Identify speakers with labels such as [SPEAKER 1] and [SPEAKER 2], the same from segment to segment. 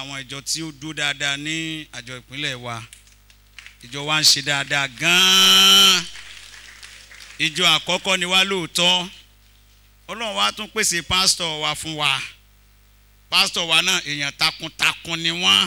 [SPEAKER 1] àwọn ìjọ tí ó dúró dáadáa ní àjọ ìpínlẹ̀ wa ìjọ wa ń ṣe dáadáa gan-an ìjọ àkọ́kọ́ ni wá lóòótọ́ ọlọ́run wa tún pèsè pásítọ̀ wa fún wa pásítọ̀ wa náà èèyàn takuntakun ni wọ́n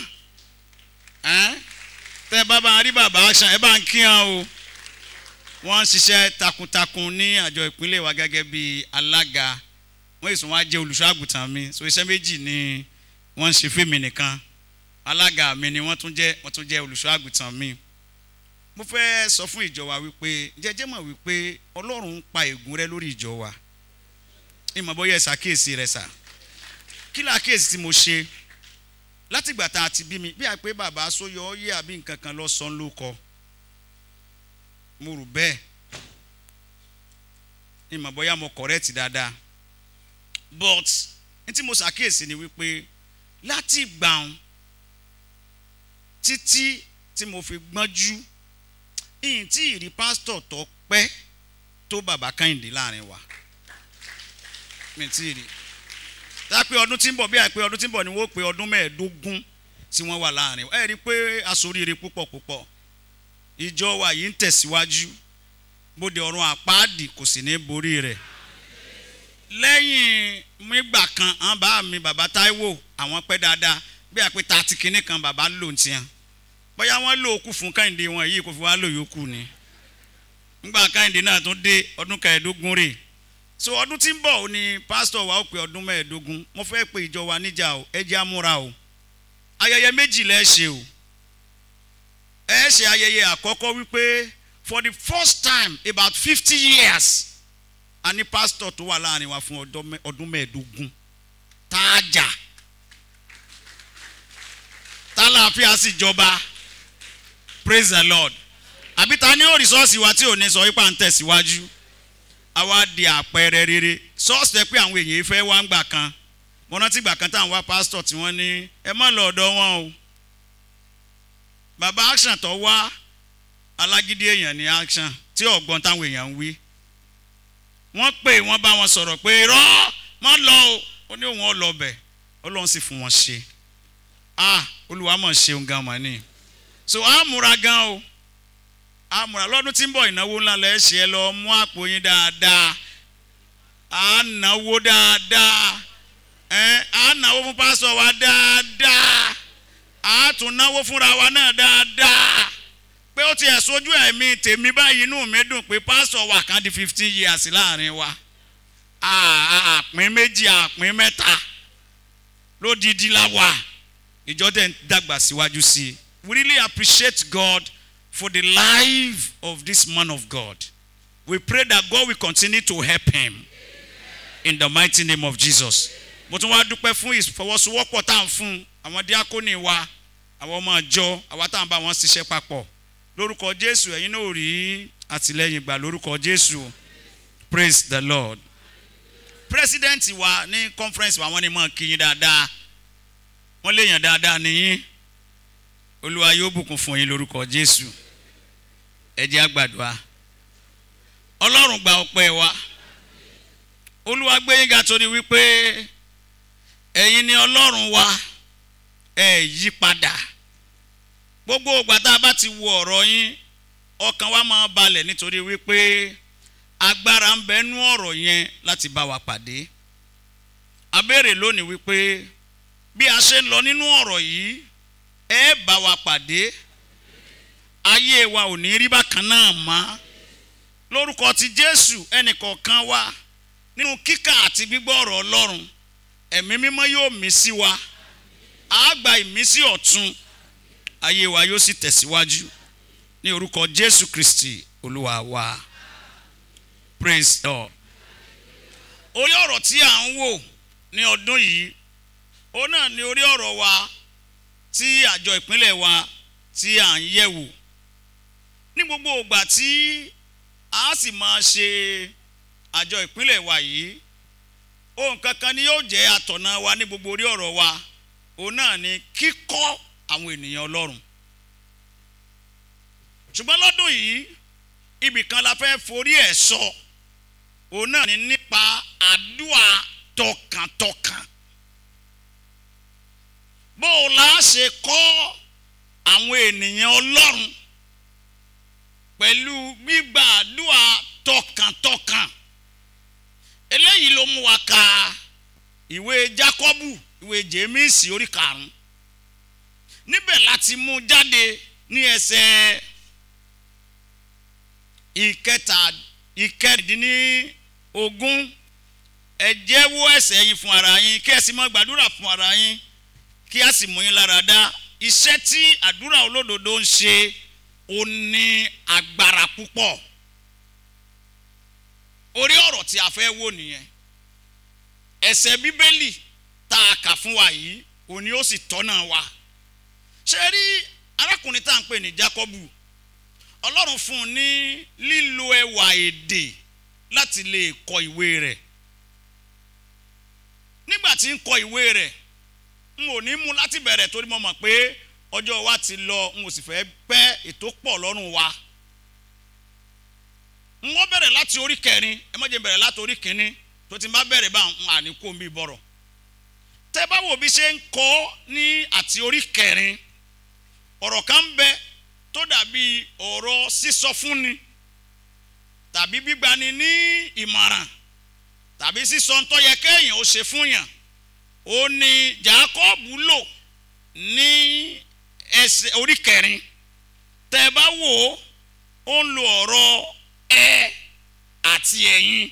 [SPEAKER 1] tẹ́ bá bá rí bàbá aṣan ẹ bá ń kí hàn o wọ́n ń ṣiṣẹ́ takuntakun ní àjọ ìpínlẹ̀ wa gẹ́gẹ́ bí alága wọ́n èso wọn á jẹ́ olùṣọ́ àgùntàn mi so iṣẹ́ méjì ni wọ́n ń ṣe fèmí nìkan alága mi ni wọ́n tún jẹ́ wọ́n tún jẹ́ olùṣọ́ àgùntàn mi mo fẹ́ sọ fún ìjọ wa wípé jẹ́jẹ́ mọ̀ wípé ọlọ́run ń pa ègún rẹ lórí ìjọ wa ìmọ̀ bóyá ẹ ṣàkíyèsí rẹ sà kí ni àkíyèsí tí mo ṣe látìgbà tá a ti bí mi bí i pé bàbá sóyọ ọyẹ àbí nǹkan kan lọ sọ ló kọ mo rò bẹ́ẹ̀ ìmọ̀ bóyá mo correct dáadáa but ní tí mo ṣàkíyèsí ni wípé láti gbàùn títí tí mo fi gbọ́njú ìyìn tí ìrí pásítọ̀ tó pẹ́ tó bàbá Kẹ́hìndé láàrin wa mi tí rí dápẹ́ ọdún tí ń bọ̀ bí àìpé ọdún tí ń bọ̀ ni wọ́n pe ọdún mẹ́ẹ̀ẹ́dógún tí wọ́n wà láàrin ẹ rí i pé aṣoríire púpọ̀ púpọ̀ ìjọ wa yìí ń tẹ̀síwájú bóde ọ̀run àpáàdì kò sì ní borí rẹ̀ lẹ́yìn nígbà kan àwọn bá mi bàbá Táíwò àwọn pẹ́ dáadáa bí àìpé tààtì kínní kan bàbá lò ń tiẹ̀ bóyá wọ́n lò ókú fún Kẹ́hìndé wọn yìí kò fi wá lò yókù ni nígbà Kẹ́hìndé náà tún dé ọdún kẹẹ̀ẹ́dógún rèé so ọdún tí ń bọ̀ ò ní pásítọ̀ wa ó pé ọdún mẹ́ẹ̀ẹ́dógún mo fẹ́ pe ìjọ wa níjà o ẹ jẹ́ àmúra o ayẹyẹ méjì lẹ́ ṣe o ẹ ṣe ayẹyẹ àkọ́kọ́ wípé for the first time about fifty years a ní pásítọ̀ tó wà láàrin wa fún ọdún mẹ́ẹ̀ẹ́dógún táàjà tálàáfíà sì jọba praise the lord àbí ta ni ó rìsọ́ọ̀sì wa tí ò ní sọ ipá ń tẹ̀síwájú àwa di àpẹẹrẹ rere sọ́ọ̀sì tẹ pé àwọn èèyàn fẹ́ wá ń gbà kan mo rántí gbà kan táwọn wá pásítọ̀ tí wọ́n ní ẹ má lọ ọ̀dọ̀ wọn o bàbá action tó wá alágídí èèyàn ní action tí ọ̀gbọ́n táwọn èèyàn ń wí wọ́n pè wọ́n bá wọn sọ̀rọ̀ pé rọ́ má lọ o ó ní òun ọ̀lọ́ bẹ̀ ọlọ́run sì fún wọn ṣe ah olúwa mọ̀ ṣeun gan mọ̀ ni so a múra gan o àmúra lọ́dún tí ń bọ̀ ìnáwó ńlá lẹ́ ṣe ẹ lọ mú àpò yín dáadáa à náwó dáadáa ẹ à náwó fún pásọ wa dáadáa à tún náwó fúnra wa náà dáadáa pé ó ti ẹ̀ sójú ẹ̀mí tèmi báyìí inú mi dùn pé pásọ wa kan di fifteen years láàrin wa àpín méjì àpín mẹ́ta lódìdí la wà ìjọ dẹ̀ ń dàgbà síwájú sí i we really appreciate God for the life of this man of God. We pray that God will continue to help him in the mighty name of Jesus. Mo tún wá dúpẹ́ fún ìfọwọ́sowọ́pọ̀ tá à ń fún àwọn díákónì wa, àwọn ọmọ ìjọ, àwa tá à ń bá wọn ṣiṣẹ́ papọ̀. Lórúkọ Jésù, ẹ̀yin náà rí àtìlẹ́yìn gbà lórúkọ Jésù. Praise the Lord. President wa ní conference wa wọ́n ní mọ̀ kí yín dáadáa. Wọ́n léèyàn dáadáa nìyín. Olúwa yóò bùkún fún yín lórúkọ Jésù ẹ jẹ́ àgbàdua ọlọ́run gba ọpẹ́ wa olúwa gbé yín ga torí wípé ẹ̀yin ni ọlọ́run wa ẹ yí padà gbogbo ìgbà tá a bá ti wo ọ̀rọ̀ yín ọkàn wa máa balẹ̀ nítorí wípé agbára ń bẹ nú ọ̀rọ̀ yẹn láti bá wa pàdé a béèrè lónìí wípé bí a ṣe ń lọ nínú ọ̀rọ̀ yìí ẹ bá wa pàdé ayé wa ò ní rí bákan náà mọ́ lórúkọ ti jésù ẹnìkọ̀ọ̀kan wa nínú kíkà àti gbígbọ́ ọ̀rọ̀ ọlọ́run ẹ̀mí mímọ́ yóò mí sí wa á gba ìmísí ọ̀tun ayé wa yóò sì tẹ̀síwájú ní orúkọ jésù kristi olúwa wa praise God orí ọ̀rọ̀ tí à ń wò ní ọdún yìí ó náà ní orí ọ̀rọ̀ wa tí àjọ ìpínlẹ̀ wa tí à ń yẹ̀ wò ní gbogbo ìgbà tí a sì máa ṣe àjọ ìpínlẹ̀ wa yìí ohun kankan ni yóò jẹ́ àtọ̀nà wa ní gbogbo orí ọ̀rọ̀ wa òun náà ni kíkọ́ àwọn ènìyàn ọlọ́run ṣùgbọ́n lọ́dún yìí ibì kan la fẹ́ forí ẹ̀ sọ òun náà ni nípa àdúrà tọkàntọkàn bó o la ṣe kọ́ àwọn ènìyàn ọlọ́run pẹ̀lú gbígbàdúrà tọkàntọkàn eléyìí ló mú wa ka ìwé Jákọ́bù ìwé Jémísì orí karùn-ún níbẹ̀ láti mú jáde ní ẹsẹ̀ ìkẹta ìkẹrìndínlógún ẹ jẹ́wọ́ ẹ̀ṣẹ̀ yín fún ara yín kí ẹ sì máa gbàdúrà fún ara yín kí a sì mú yín lára dá iṣẹ́ tí àdúrà olódodo ń ṣe ó ní agbára púpọ̀ orí ọ̀rọ̀ tí a fẹ́ wò nìyẹn ẹsẹ̀ bíbélì tá a kà fún wa yìí òní ó sì tọ́nà wa ṣe rí arákùnrin tá à ń pè ní Jákọ́bù Ọlọ́run fún un ní lílo ẹwà èdè láti lè kọ ìwé rẹ̀ nígbà tí ń kọ ìwé rẹ̀ n ò ní mú láti bẹ̀rẹ̀ torí mo mọ̀ pé ọjọ́ wa ti lọ n ò sì fẹ́ pẹ́ ètò pọ̀ lọ́rùn wa n wọ́n bẹ̀rẹ̀ láti orí kẹrin ẹ má jẹ́ bẹ̀rẹ̀ láti orí kínní tó ti bá bẹ̀rẹ̀ bá ń àníkó mi bọ̀rọ̀ tẹ́ bá wò bí ṣe ń kọ́ ní àti orí kẹrin ọ̀rọ̀ kan ń bẹ tó dàbí ọ̀rọ̀ sísọ fúnni tàbí gbígbani ní ìmọ̀ràn tàbí sísọ ń tó yẹ kéèyàn ó ṣe fún yàn ó ní Jákọ́bù lò ní ẹsẹ̀ orí kẹrin tẹ́ bá wò ó ó ń lo ọ̀rọ̀ ẹ àti ẹ̀yin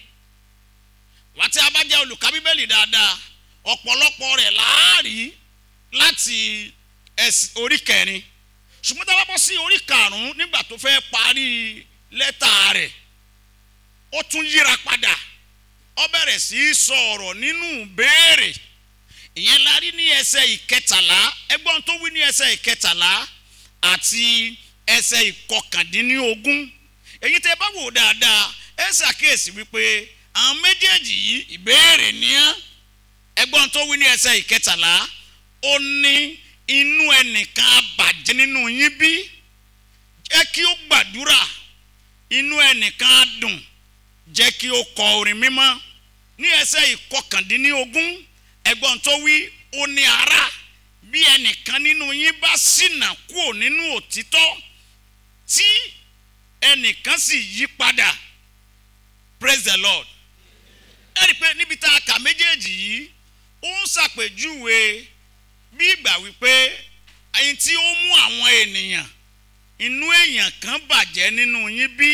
[SPEAKER 1] wá tí a bá jẹ́ olùkà bíbélì dáadáa ọ̀pọ̀lọpọ̀ rẹ̀ láàrí láti orí kẹrin ṣùgbọ́n tá a bá bọ́ sí orí karùn-ún nígbà tó fẹ́ parí lẹ́tà rẹ̀ ó tún yíra padà ó bẹ̀rẹ̀ sí í sọ ọ̀rọ̀ nínú béèrè ìyẹn la rí ní ẹsẹ̀ ìkẹtàlá ẹgbọ́n tó wí ní ẹsẹ̀ ìkẹtàlá àti ẹsẹ̀ ìkọkàndínlógún èyí tẹ́ bá wò dáadáa ẹ ṣàkíyèsí wípé àwọn méjèèjì yìí ìbéèrè nìyẹn ẹgbọ́n tó wí ní ẹsẹ̀ ìkẹtàlá ó ní inú ẹnìkan abàjẹ́ nínú yín bí jẹ́ kí ó gbàdúrà inú ẹnìkan á dùn jẹ́ kí ó kọ orin mímọ́ ní ẹsẹ̀ ìkọkàndínlógún ẹgbọ́n tó wí ó ní ara bí ẹnìkan nínú yín bá ṣìnà kúrò nínú òtítọ́ tí ẹnìkan sì yí padà praise the lord ẹ rí i pé níbi tá a kà méjèèjì yìí ó ń ṣàpèjúwe bí ìgbà wípé ẹyin tí ó mú àwọn ènìyàn inú èèyàn kan bàjẹ́ nínú yín bí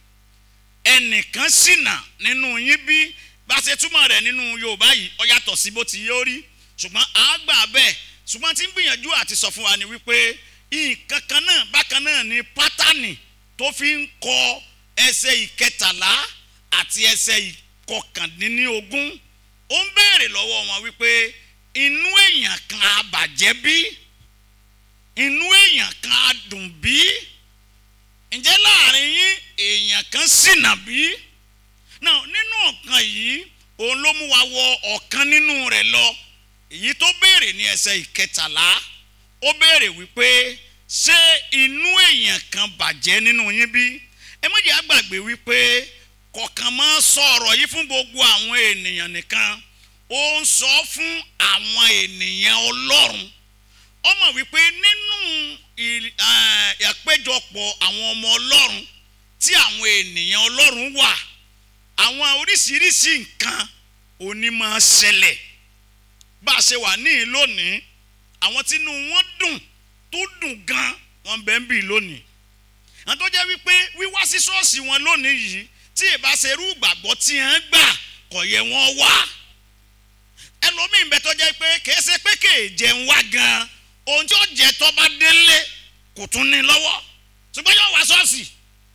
[SPEAKER 1] ẹnìkan ṣìnà nínú yín bí bá ṣe túmọ̀ rẹ̀ nínú yorùbá yìí ó yàtọ̀ sí bó ti yóò rí ṣùgbọ́n àgbà bẹ́ẹ̀ ṣùgbọ́n tí ń gbìyànjú àti sọ fún wa ni wípé nǹkan kan náà bákan náà ni pátánì tó fi ń kọ ẹsẹ̀ ìkẹtàlá àti ẹsẹ̀ ìkọkàndínlógún ó ń béèrè lọ́wọ́ wọn wípé inú èèyàn kan á bàjẹ́ bí inú èèyàn kan á dùn bí ǹjẹ́ láàrin yín èèyàn kan ṣìnà bí náà nínú ọ̀kan yìí òun ló mú wa wọ ọ̀kan nínú rẹ̀ lọ èyí tó béèrè ní ẹsẹ̀ ìkẹtàlá ó béèrè wípé ṣé inú èèyàn kan bàjẹ́ nínú yín bí ẹ má jẹ́ àgbàgbé wípé kọ̀ọ̀kan máa sọ̀rọ̀ yìí fún gbogbo àwọn ènìyàn nìkan ó ń sọ fún àwọn ènìyàn ọlọ́run ó mọ̀ wípé nínú àpéjọpọ̀ àwọn ọmọ ọlọ́run tí àwọn ènìyàn ọlọ́run wà àwọn oríṣiríṣi nǹkan òní máa ṣẹlẹ̀ bá a ṣe wà níyìn lónìí àwọn tínú wọn dùn tó dùn gan wọn bẹ́ẹ̀ ń bì lónìí àwọn tó jẹ́ wípé wíwá sí ṣọ́ọ̀ṣì wọn lónìí yìí tí ìbá ṣe irú ìgbàgbọ́ tí wọ́n gbà kò yẹ wọ́n wá ẹlòmíín bẹ tó jẹ́ pé kìí ṣe pé kìí jẹun wá gan ohun tí ó jẹ tó bá délé kò tún ní lọ́wọ́ ṣùgbọ́n yóò wá ṣọ́ọ̀ṣì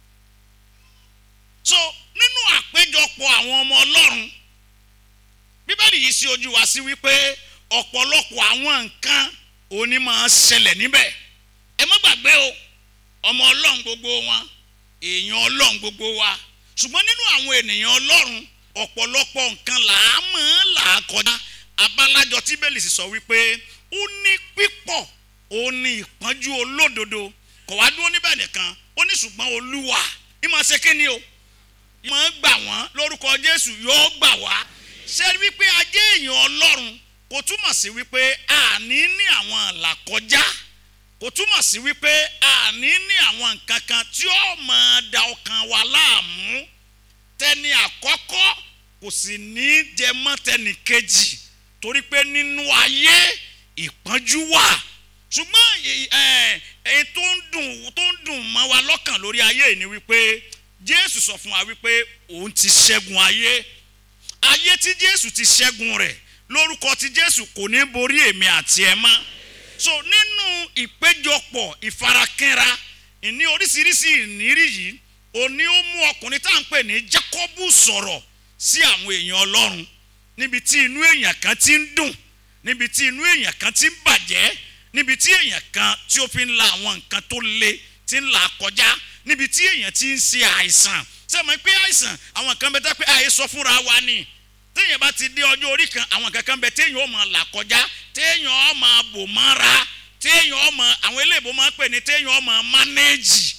[SPEAKER 1] so nínú àpéjọpọ̀ àwọn ọmọ ọlọ́run bíbélì yìí sí ojú wa sí wípé ọ̀pọ̀lọpọ̀ àwọn nǹkan òní máa ṣẹlẹ̀ níbẹ̀ ẹ má gbàgbé o ọmọ ọlọ́run gbogbo wọn èèyàn ọlọ́run gbogbo wa ṣùgbọ́n nínú àwọn ènìyàn ọlọ́run ọ̀pọ̀lọpọ̀ nǹkan là á mọ̀ ọ́n là á kọjá abálájọ tí bẹ́ẹ̀lì sì sọ wípé ó ní pípọ̀ ó ní ìpọ́njú olódodo kò wá dúró níbẹ̀ nìkan ó ní ṣùgbọ́n olúwa ìmọ̀ ṣe kí ni o ìmọ̀ gbà wọ́n lórúkọ jésù yóò gbà wá ṣe wípé ajé èèyàn ọlọ́run kò túmọ̀ sí wípé àní ní àwọn àlàkọjá kò túmọ̀ sí wípé àní ní àwọn nǹkan kan tí ó máa da ọkàn wa láàmú tẹni àkọ́kọ́ kò sì ní jẹ mọ́ tẹni kejì torí pé nínú ayé ìpọ́njú wà ṣùgbọ́n èyí tó ń dùn tó ń dùn mọ́ wa lọ́kàn lórí ayé yìí ni wípé Jésù sọ fún wa wípé òun ti ṣẹ́gun ayé ayé tí Jésù ti ṣẹ́gun rẹ̀ lórúkọ tí Jésù kò ní borí èmi àti ẹ mọ́ so nínú ìpéjọpọ̀ ìfarakínra ìní oríṣiríṣi ìnírí yìí òní ó mú ọkùnrin tá à ń pè ní Jákọ́bù sọ̀rọ̀ sí àwọn èèyàn Ọlọ́run níbi tí inú èèyàn kan ti ń dùn níbi tí inú èèyàn kan ti ń bàjẹ́ níbi tí èèyàn kan tí ó fi ń la àwọn nǹkan tó le ti ń là kọjá níbi tí èèyàn ti ń ṣe àìsàn ṣé mo pé àìsàn àwọn kan bẹ tá pé àìsọ fúnra wa ni téèyàn bá ti dé ọjọ́ orí kan àwọn kankan bẹ téèyàn ó máa là kọjá téèyàn ó máa bò mọ́ra téèyàn ó máa àwọn eléèbó máa ń pè ní téèyàn ó máa mánéèjì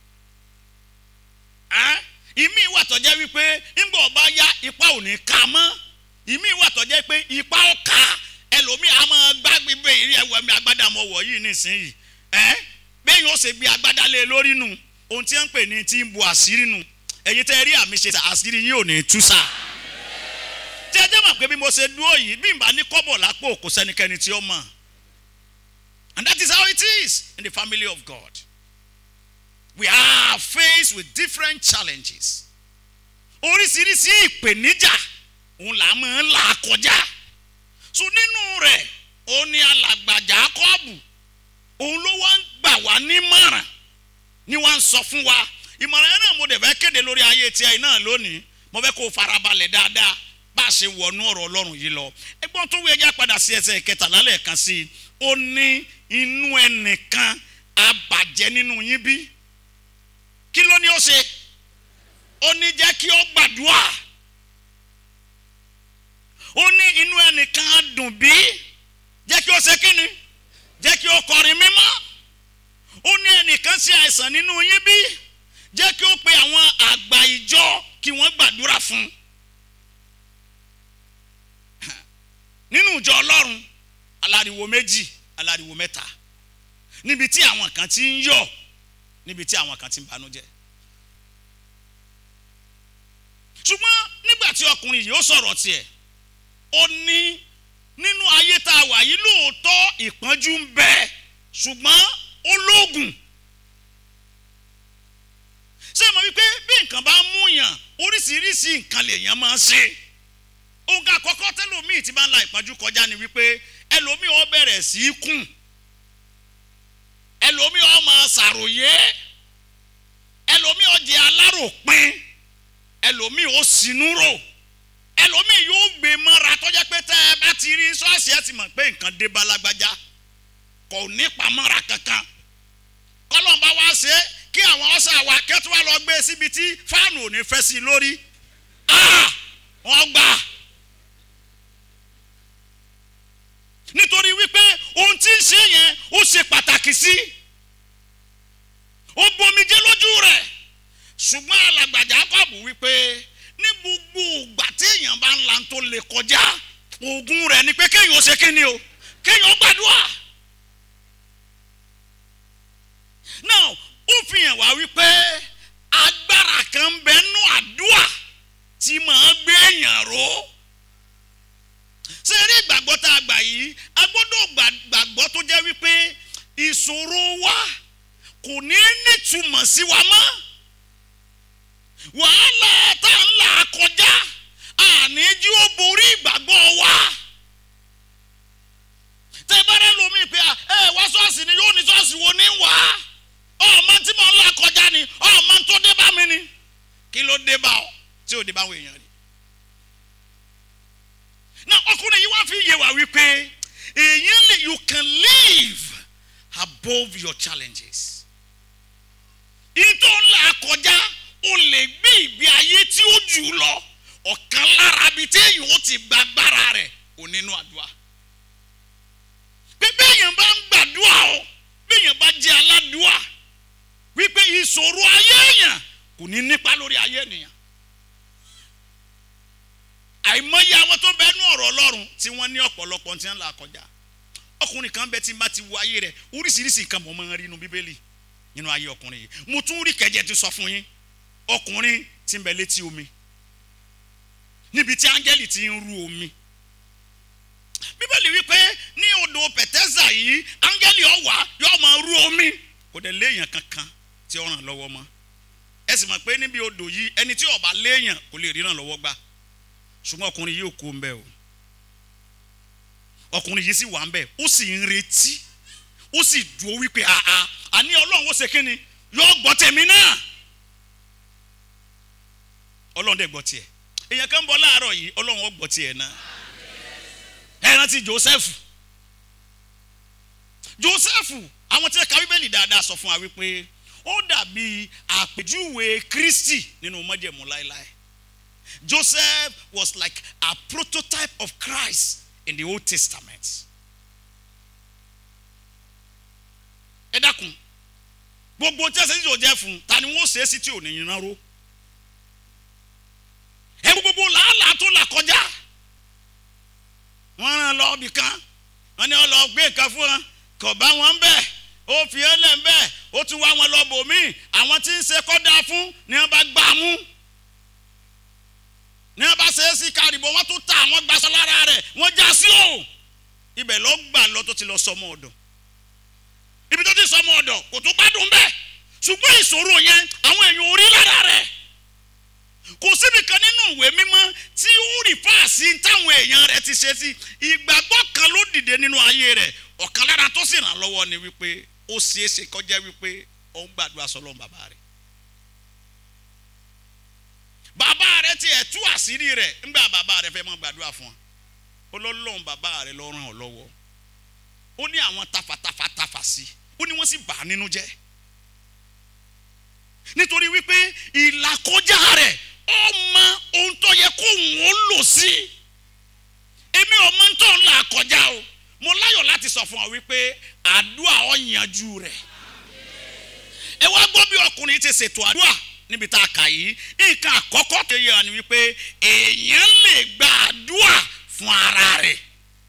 [SPEAKER 1] ìmí ìwà tọ́jẹ́ wípé ńgbà ọba yá ipa ò ní ká mọ́ ìmí ìwà tọ́jẹ́ pé ipa ó ká ẹlòmíì á máa gbágbé bẹ́ẹ̀ ìrí ẹ̀wọ̀ mi agbádá mọ̀ wọ̀ yìí nísìnyìí ẹ́ bẹ́ẹ̀ yóò ṣe gbé agbádá lé lórí nu ohun tí wọ́n ń pè ní tí ń bu àṣírí nu ẹ̀yin tẹ́ rí àmì ṣe àṣírí yín ò ní tú sáà tí ẹ jẹ́ mọ̀ pé bí mo ṣe dúró yìí bí n bá ní kọ́bọ̀ lápò kò sẹ́nikẹ́ni tí ó mọ̀ and that is how it is in the family of God we are faced with different challenges oríṣiríṣi ìpèníjà òun là máa ń là kọjá so nínú rẹ̀ òun ni alàgbà Jákọ́bù òun ló wá ń gbà wá nímọ̀ràn ni wọ́n ń sọ fún wa ìmọ̀ràn yẹn náà mo dẹ̀ fẹ́ kéde lórí ayé tiẹ̀ náà lónìí mo fẹ́ kó o farabalẹ̀ dáadáa bá a ṣe wọnú ọ̀rọ̀ ọlọ́run yìí lọ ẹgbọ́n tó wí ẹjẹ́ padà sí ẹsẹ̀ kẹtàlá lẹ́ẹ̀kan sí i ó ní inú ẹnìkan abàjẹ́ nínú yín bí kí ló ní ó ṣe ó ní jẹ́ kí ó gbàdúrà ó ní inú ẹnìkan á dùn bí jẹ́ kí ó ṣe kíni jẹ́ kí ó kọrin mímọ́ ó ní ẹnìkan ṣe àìsàn nínú yín bí jẹ́ kí ó pe àwọn àgbà ìjọ kí wọ́n gbàdúrà fún un. nínú ìjọ ọlọ́run aláriwo méjì aláriwo mẹ́ta níbi tí àwọn kan ti ń yọ̀ níbi tí àwọn kan ti ń banújẹ́ ṣùgbọ́n nígbà tí ọkùnrin yìí ó sọ̀rọ̀ tiẹ̀ ó ní nínú ayé tá a wà yìí lóòótọ́ ìpọ́njú ń bẹ ṣùgbọ́n ó lóògùn ṣé mo wí pé bí nǹkan bá mú yàn oríṣiríṣi nǹkan lèèyàn máa ń ṣe ohun àkọ́kọ́ tẹ́lòmíì ti bá ń la ìpọ́njú kọjá ni wípé ẹlòmíì ó bẹ̀rẹ̀ sí í kùn ẹlòmíì ó máa ṣàròyé ẹlòmíì ó jẹ aláròpin ẹlòmíì ó sinú rò ẹlòmíì yóò gbé mọ́ra tọ́jẹ́ pé tẹ́ ẹ bá ti rí ṣọ́ọ̀ṣì ẹ ti mọ̀ pé nǹkan dé bá lágbájá kò ní pamọ́ra kankan kọ́lọ́n bá wá ṣe kí àwọn ọ̀sà wa kẹ́tù wá lọ gbé síbi tí fáànù ò ní fẹ́ sí i lórí wọ́n gbà. nítorí wípé ohun tí ń ṣe yẹn ó ṣe pàtàkì sí ó gbomijé lójú rẹ̀ ṣùgbọ́n alàgbàjà kọ́ọ̀bù wípé ní gbogbo ìgbà tí èèyàn bá ń la tó lè kọjá oògùn rẹ̀ ni pé kéèyàn ó ṣe kíni o kéèyàn ó gbàdúrà now ó fi hàn wá wípé agbára kan ń bẹ nú àdúrà tí màá gbé èèyàn ró ṣé rí ìgbàgbọ́ tá a gbà yìí a gbọ́dọ̀ gbàgbọ́ tó jẹ́ wípé ìṣòro wa kò ní nítumọ̀ sí wa mọ́ wàhálà tá a ń là kọjá àní jí ó borí ìgbàgbọ́ wa tẹ bá rẹ lómi pé ẹ wá ṣọ́ọ̀ṣì ni yóò ní ṣọ́ọ̀ṣì wo ní wá ọmọ tí mo ń là kọjá ni ọmọ tó dé bá mi ni kí ló dé bá ọ tí ò dé bá àwọn èèyàn rí na ọkùnrin yìí wá fi yé wa wípé èyí lè you can live above your challenges ìtò ńlá kọjá o lè gbé ìgbé ayé tí ó jù lọ ọ̀kan lára bíi téèyàn ó ti gba agbára rẹ̀ ò nínú àdúrà pé béèyàn bá ń gbàdúrà o béèyàn bá jẹ́ aládùúà wípé ìṣòro ayé èèyàn kò ní nípa lórí ayé ènìyàn àìmọye àwọn tó bẹ nú ọ̀rọ̀ ọlọ́run tí wọ́n ní ọ̀pọ̀lọpọ̀ tí wọ́n là kọjá ọkùnrin kan bẹ tí n bá ti wo ayé rẹ̀ oríṣiríṣi nǹkan mọ̀ máa ń rí inú bíbélì nínú ayé ọkùnrin yìí mo tún rí kẹjẹ ti sọ fún yín ọkùnrin tí ń bẹ létí omi níbi tí áńgẹ́lì ti ń ru omi bíbélì wípé ní odò pẹ̀tẹ́sà yìí áńgẹ́lì ọ̀wà yóò máa ru omi kò dẹ̀ léèyàn kankan tí ó ràn lọ́wọ́ mọ́ ẹ sì mọ̀ pé níbi odò yìí ẹni tí ó bá léèyàn kò lè ríran lọ́wọ́ gbà ṣùgbọ́n ọkùnrin yìí ò kó ń bẹ o ọkùnrin yìí sì wà ń bẹ ó sì ń retí ó sì dúró wípé àá àní ọlọ́run ó ṣe kí ni yóò gbọ́ tèmi náà ọlọ́run dẹ̀ gbọ́ tiẹ̀ èèyàn kan bọ̀ láàárọ̀ yìí ọlọ́run ó gbọ́ tiẹ̀ náà ẹ rántí Joseph Joseph àwọn tí wọ́n ka bíbélì dáadáa sọ fún wa wípé ó dàbí àpèjúwe Kristi nínú májẹ̀mú láéláé Joseph was like a prototype of Christ in the Old Testament. ẹ dákun gbogbo tí ẹsẹ̀ yóò jẹ́ fún ta ni wọ́n ṣe é sí tí ò ní yín ró ẹ gbogbo làálàá tó là kọjá wọ́n rán lọ ibì kan wọ́n ní wọ́n lọ gbé nǹkan fún wọn kò bá wọn bẹ́ẹ̀ ó fi ẹ́ lẹ̀ bẹ́ẹ̀ ó tún wá wọn lọ bòmíì àwọn tí ń ṣe kọ́dà fún ni wọ́n bá gbà mú ní wọ́n bá ṣe é sí kárìbó wọ́n tún ta àwọn gbaṣọ lára rẹ̀ wọ́n já sí o ibẹ̀ lọ gbà lọ tó ti lọ sọmọ ọ̀dọ̀ ibi tó ti sọmọ ọ̀dọ̀ kò tún gbádùn bẹ́ẹ̀ ṣùgbọ́n ìṣòro yẹn àwọn èèyàn ò rí lára rẹ̀ kò síbi kan nínú ìwé mímọ́ tí ó rí fáàsì táwọn èèyàn rẹ̀ ti ṣe sí ìgbàgbọ́ kan ló dìde nínú ayé rẹ̀ ọ̀kan lára tó sì ràn lọ́wọ́ ni wípé ó ṣeé ṣe kọjá wípé ó ń gbàdúrà sọlọ́run bàbá rẹ̀ bàbá rẹ̀ tiẹ̀ tú àṣírí rẹ̀ ńgbà bàbá rẹ̀ fẹ́ mọ́ gbàdúrà fún ọ ọlọ́run bàbá rẹ̀ ló ràn ọ́ lọ́wọ́ ó ní àwọn tafàtafà tafà sí ó ní wọ́n sì bà á nínú jẹ́ nítorí wípé ìlàkọjá rẹ̀ ó mọ ohun tó yẹ kó òun ó lò sí èmi ò mọ tó ń là kọjá o mo láyọ̀ láti sọ fún ọ wípé àdúrà ó yanjú rẹ̀ ẹ wá gbọ́ bí ọkùnrin ti ṣètò àdúrà níbi tá a kà yìí nǹkan àkọ́kọ́ tó yẹ ni wípé èèyàn lè gba àdúrà fún ara rẹ̀.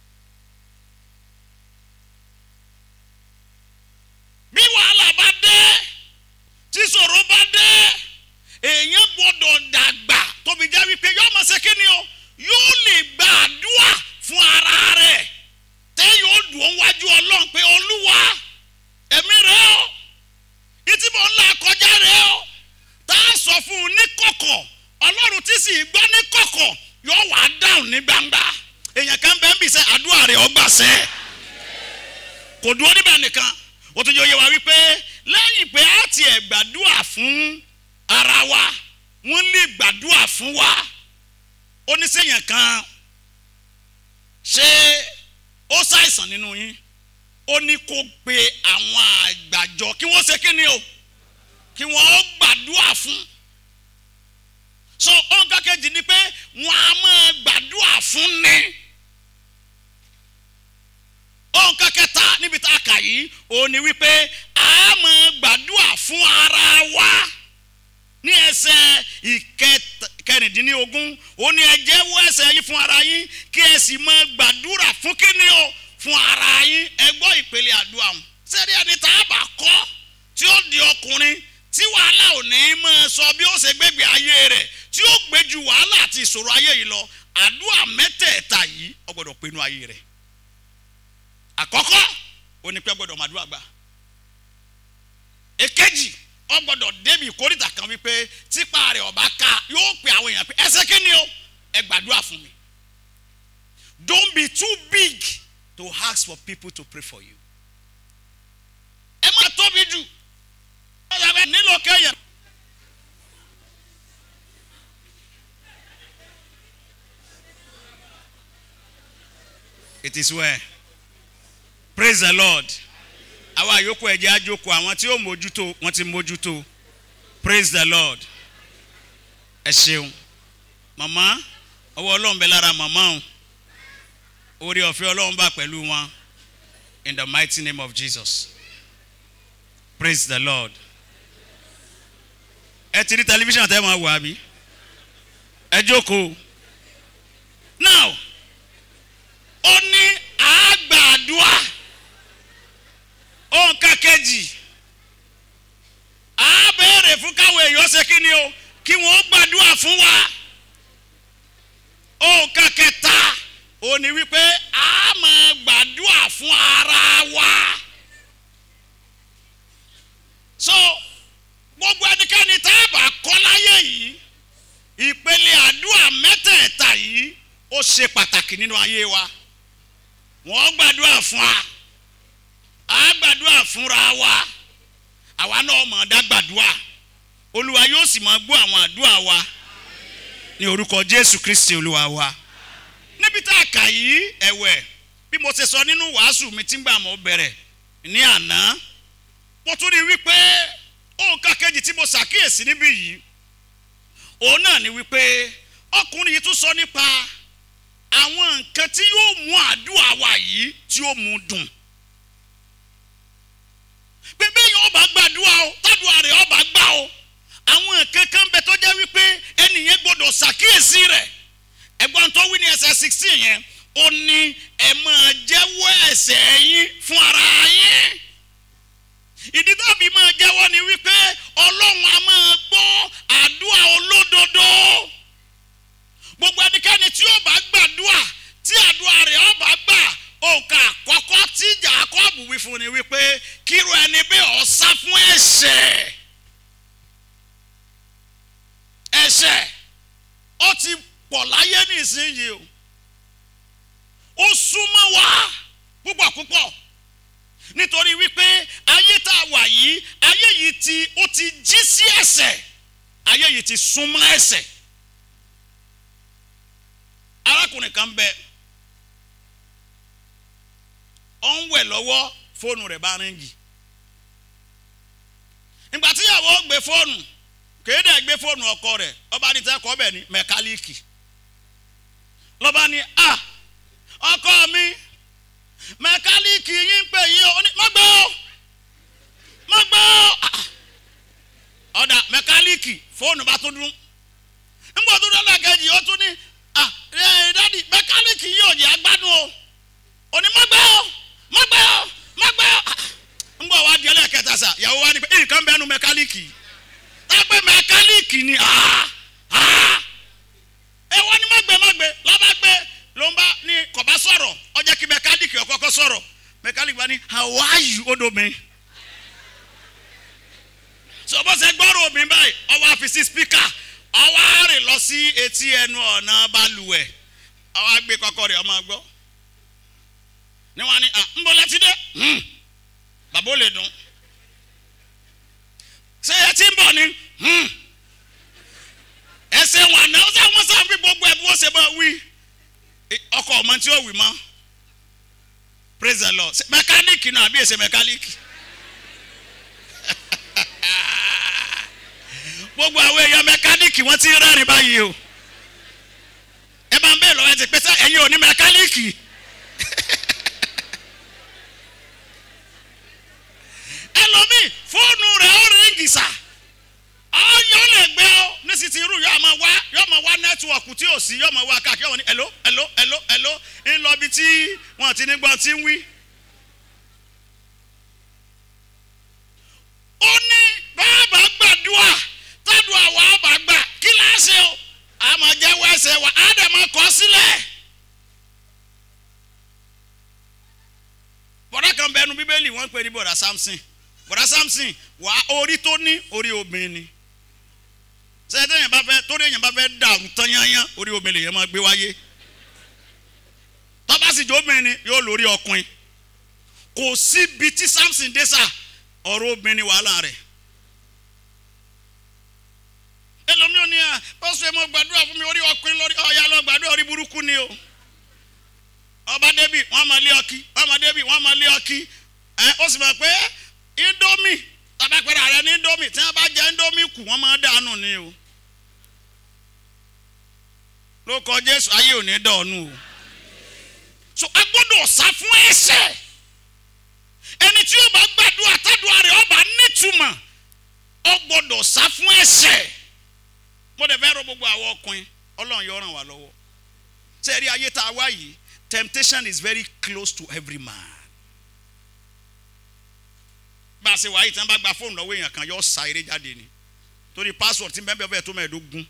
[SPEAKER 1] bí wàhálà bá dé tí ṣòro bá dé èèyàn gbọ́dọ̀ dàgbà tóbi jẹ́ wípé yóò máa ṣe kí ni o yóò lè gba àdúrà fún ara rẹ̀ tẹ́ yóò dùn wájú ọlọ́run pé olúwa ẹ̀mí rẹ̀ o ìtí mò ń là kọjá rẹ̀ o tá a sọ fún un ní kọ̀kọ̀ ọlọ́run tí sì gbọ́ ní kọ̀kọ̀ yóò wá dáhùn ní gbangba èèyàn kan bẹ́ẹ̀ ń bì sẹ́ àdúrà rẹ̀ ọgbà sẹ́ kò dúró níbẹ̀ nìkan ó tún yẹ oyè wa wípé lẹ́yìn pé a tiẹ̀ gbàdúrà fún ara wa wọ́n lè gbàdúrà fún wa oníṣèyàn kan ṣé ó ṣàìsàn nínú yín ó ní kó pe àwọn àgbàjọ kí wọ́n ṣe kí ni o kí wọ́n ó gbàdúrà fún so ọ̀gá kejì ni pé wọ́n á máa gbàdúrà fún ni ọ̀gá kẹta níbi tá a kà yìí ó ní wípé a máa gbàdúrà fún ara wa ní ẹsẹ̀ ìkẹrìndínlógún ó ní ẹ jẹ́wọ́ ẹ̀ṣẹ̀ yín fún ara yín kí ẹ sì máa gbàdúrà fún kíni o fún ara yín ẹ gbọ́ ìpele àdúrà wọn sẹ́ni ẹni tá a bá kọ́ tí ó di ọkùnrin tí wàhálà ò ní máa sọ bí ó ṣe gbégbé ayé rẹ̀ tí ó gbé ju wàhálà àti ìṣòro ayé yìí lọ àdúrà mẹ́tẹ̀ẹ̀ta yìí ó gbọ́dọ̀ pinnu ayé rẹ̀ àkọ́kọ́ ó ní pé ó gbọ́dọ̀ màdúrà gbà èkejì ó gbọ́dọ̀ débi ìkórìtà kan wípé tipa rẹ̀ ọba ká yóò pe àwọn èèyàn pé ẹsẹ̀ kí ni o ẹ gbàdúrà fún mi don't be too big to ask for people to pray for you ẹ má tóbi jù ẹ nílò kẹyàn. it is well praise the lord àwa àyókù ẹ̀jẹ̀ àjòkù àwọn tí ó mójútó wọ́n ti mójútó praise the lord ẹ ṣeun màmá ọwọ́ ọlọ́run bẹ lára màmá o orí ọ̀fẹ́ ọlọ́run bá pẹ̀lú wọn in the mighty name of jesus praise the lord ẹ ti rí tẹlifíṣàn tẹ́ máa wò àbí ẹ jókòó now ó ní àgbàdua òǹkà kejì á béèrè fún káwọn èèyàn ṣe kí ni o kí wọ́n gbàdúrà fún wa òǹkà kẹta ó ní wípé a máa gbàdúrà fún ara wa so gbogbo ẹnikẹ́ni tá a bá kọ́ láyé yìí ìpele àdúrà mẹ́tẹ̀ẹ̀ta yìí ó ṣe pàtàkì nínú ayé wa wọ́n gbàdúrà fún wa a gbàdúrà fúnra wa àwa náà máa dá gbàdúrà olúwa yóò sì máa gbọ́ àwọn àdúrà wa ní orúkọ jésù kristi olúwa wa níbi tá a kà yìí ẹ̀wẹ̀ bí mo ṣe sọ nínú wàásù mi tí ń gbà mọ́ bẹ̀rẹ̀ ní àná mo tún rí wípé òǹkà kejì tí mo ṣàkíyèsí níbí yìí òun náà ni wípé ọkùnrin yìí tún sọ nípa àwọn nǹkan tí yóò mú àdúrà wa yìí tí yóò mú dùn pé bẹ́ẹ̀ yóò bá gbàdúrà o tádùá rẹ̀ ọba gbà o àwọn nǹkan kan bẹ tó jẹ́ wípé ẹnìyẹn gbọ́dọ̀ ṣàkíyèsí rẹ̀ ẹ̀gbọ́n tó wí ní ẹsẹ̀ sixteen yẹn ó ní ẹ máa jẹ́wọ́ ẹ̀ṣẹ̀ yín fún ara yín ìdí tàbí máa jẹ́wọ́ ni wípé ọlọ́run a máa gbọ́ àdúrà olódodo gbogbo ẹnikẹ́ni tí ó bá gbàdúrà tí àdúrà rẹ̀ ó bá gbà òǹkà àkọ́kọ́ tí Jákọ́bù wí fún ni wípé kíru ẹni bẹ́ẹ̀ ó sá fún ẹ̀ṣẹ̀ ẹ̀ṣẹ̀ ó ti pọ̀ láyé nísìnyí o ó súnmọ́ wa púpọ̀ púpọ̀ nítorí wípé ayé tá a wà yìí ayé yìí ti ó ti jí sí ẹ̀ṣẹ̀ ayé yìí ti súnmọ́ ẹ̀ṣẹ̀ arákùnrin kan bẹ ọ ń wẹ̀ lọ́wọ́ fóònù rẹ̀ bá ríngì ìgbà tíyàwó gbé fóònù kéde gbé fóònù ọkọ rẹ̀ ọba adìtẹ kọ bẹ ní mẹkáníìkì lọba ní a ọkọ mi mẹkáníìkì yín ń pè yín o má gbé o má gbé o ọ̀dà mẹkáníìkì fóònù bá tún dún ńgbà tó dọ́là kejì ó tún ní à dádì mẹkáníìkì yìí ò jẹ́ agbádùn o ò ní má gbé o má gbé o má gbé o ńgbà wa di ẹlẹ́kẹta sà ìyàwó wa ní pé nǹkan bẹ́ẹ̀ nu mẹkáníìkì yìí tápẹ́ mẹkáníìkì ni ẹ wọ́n ní má gbé má gbé lọ́ba gbé ló ń bá ní kò bá sọ̀rọ̀ ó jẹ́ kí mẹkáníìkì ó kọ́kọ́ sọ̀rọ̀ mẹkáníìkì bá ní how are you ó domi so bó ṣe gbọ́rọ̀ omi báyìí ọwọ́ àfisí spíkà ọwọ́ àárẹ̀ lọ sí etí ẹnu ọ̀nà balùwẹ̀ ọwọ́ àgbẹ̀ kọ́kọ́ rẹ̀ ọmọ gbọ́ ni wọ́n á ní ń bọ́ létí dé bàbá ò lè dùn ṣé ẹ ti ń bọ̀ ni ẹsẹ̀ wọn àná ọ̀sẹ̀ wọn sàn fi gbogbo ẹ̀ bí wọ́n ṣe bá wí ọkọ̀ ọmọ tí ó wì mọ́ praise the lord mẹkáníìkì náà àbí èsè mẹkáníìkì gbogbo àwọn èèyàn mẹkáníìkì wọ́n ti rẹ́rìn báyìí o ẹ máa ń bẹ́ẹ̀ lọ́wọ́ ẹ ti pẹ́ sẹ́ ẹ̀yin ò ní mẹkáníìkì. ẹlòmíì fóònù rẹ̀ ó ríngì sà ọyọ lè gbé ọ nísì tí irú yóò máa wá yóò máa wá nẹ́tíwọ̀kù tí ò sí yóò máa wá káàkiri wọn ní ẹ̀ló ẹ̀ló ẹ̀ló ẹ̀ló ń lọ bí tí wọn ti ní gbọ́n tí ń wí. ó ní bàbá gbàdúrà tádùá wà bá gbà kí láṣẹ o àmọ́ jẹ́wọ́ ẹsẹ̀ wa á dẹ̀ máa kọ́ sílẹ̀. bọ̀dá kan bẹnu bíbélì wọ́n ń pè ní bọ̀dá Samson bọ̀dá Samson wà orí tó ní orí obìnrin ni sẹ́yìn yẹn bá fẹ́ torí yẹn bá fẹ́ dàrú tán yányán orí obìnrin yẹn máa gbé wáyé tọ́ba sì jó obìnrin ni yóò lórí ọkùnrin kò síbi tí Samson dé sà ọ̀rọ̀ obìnrin wàhálà rẹ̀ ẹlòmíràn ni à pọ́sù ẹ̀ mọ́ gbàdúrà fún mi orí ọkùnrin lórí ọ̀ya lọ gbàdúrà orí burúkú ni o ọba débi wọn máa lé ọkí ọba débi wọn máa lé ọkí ẹ ó sì mọ̀ pé indomie tabapẹ̀rẹ̀ rẹ ní indomie tí wọ́n bá jẹ indomie kù wọ́n máa dànù ni o ló kọ Jésù ayé ò ní dọ̀ọ̀nù o so a gbọ́dọ̀ sá fún ẹ̀ṣẹ̀ ẹni tí yóò bá gbàdúrà tádùá rẹ̀ ọba nítumọ̀ ó gbọ́dọ̀ sá fún ẹ̀ṣẹ̀ mo dẹ̀ fẹ́ rọ gbogbo àwọn ọkùnrin Ọlọ́run yóò ràn wá lọ́wọ́ sẹ́ẹ̀rí ayé tá a wá yìí temptation is very close to every man. bá a ṣe wáyé tí wọ́n bá gba fóònù lọ́wọ́ èèyàn kan yóò sa eré jáde ni torí password tí bẹ́ẹ̀ bẹ́ẹ̀ tó mẹ́ẹ̀ẹ́dógún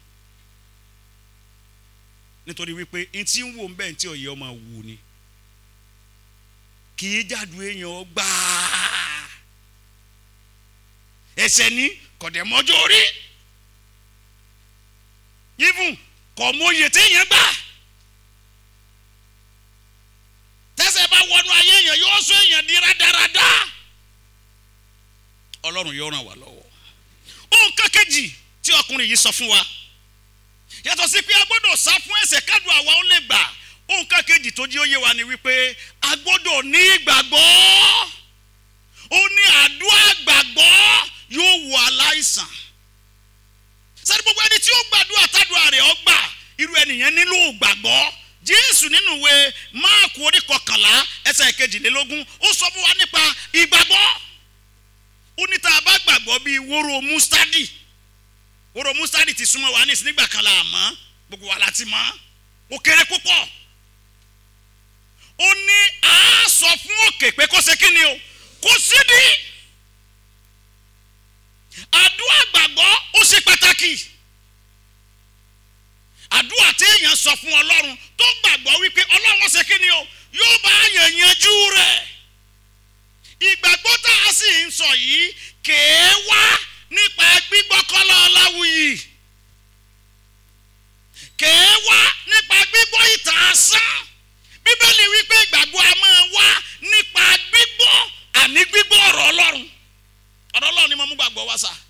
[SPEAKER 1] nítorí wípé n tí ń wò ń bẹ́ẹ̀ tí òye ọmọ wù ni kì í jáde èèyàn gbáà ẹsẹ̀ ní kọ̀dẹ̀mọ́jọ́ orí even kọ̀ mọ́yè téèyàn gbà tẹ́sẹ̀ bá wọnú ayé èèyàn yóò sọ èèyàn di rádaràda ọlọ́run yóò ràn wá lọ́wọ́ ohun kékejì tí ọkùnrin yìí sọ fún wa yàtọ̀ sí pé a gbọ́dọ̀ sá fún ẹ̀ṣẹ̀ kádùn àwa ó lè gbà ohun kékejì tó jí ó yé wa ni wípé a gbọ́dọ̀ ní ìgbàgbọ́ ó ní àdúrà gbàgbọ́ yóò wò aláìsàn sẹ́ni gbogbo ẹni tí ó gbàdúrà tádùá rẹ̀ ó gbà irú ẹnìyẹn nílò gbàgbọ́ jésù nínú ìwé máàkù orí kọkànlá ẹsẹ̀ kejìlélógún ó sọ fún wa nípa ìgbàgbọ́ ó ní tá a bá gbàgbọ́ bíi wóró mustadi wóró mustadi ti súnmọ́ wa ní ìsìn nígbà kan la mọ̀ gbogbo wa la ti mọ̀ ó kéré púpọ̀ ó ní a sọ fún òkè pé kó ṣe kí ni o kó sídìí àdúrà gbàgbọ́ ó ṣe pàtàkì àdúrà téèyàn sọ fún ọlọ́run tó gbàgbọ́ wípé ọlọ́run ṣe kí ni o yóò bá yàn yanjú rẹ̀ ìgbàgbọ́ tá a sì ń sọ yìí kèé wá nípa gbígbọ́kọ́lá ọláwùyí kèé wá nípa gbígbọ́ ìtàn asán bíbélì wípé ìgbàgbọ́ a máa wá nípa gbígbọ́ àní gbígbọ́ ọ̀rọ̀ ọlọ́run ọ̀rọ̀ ọlọ́run ni mo mú gbàgbọ́ wá sá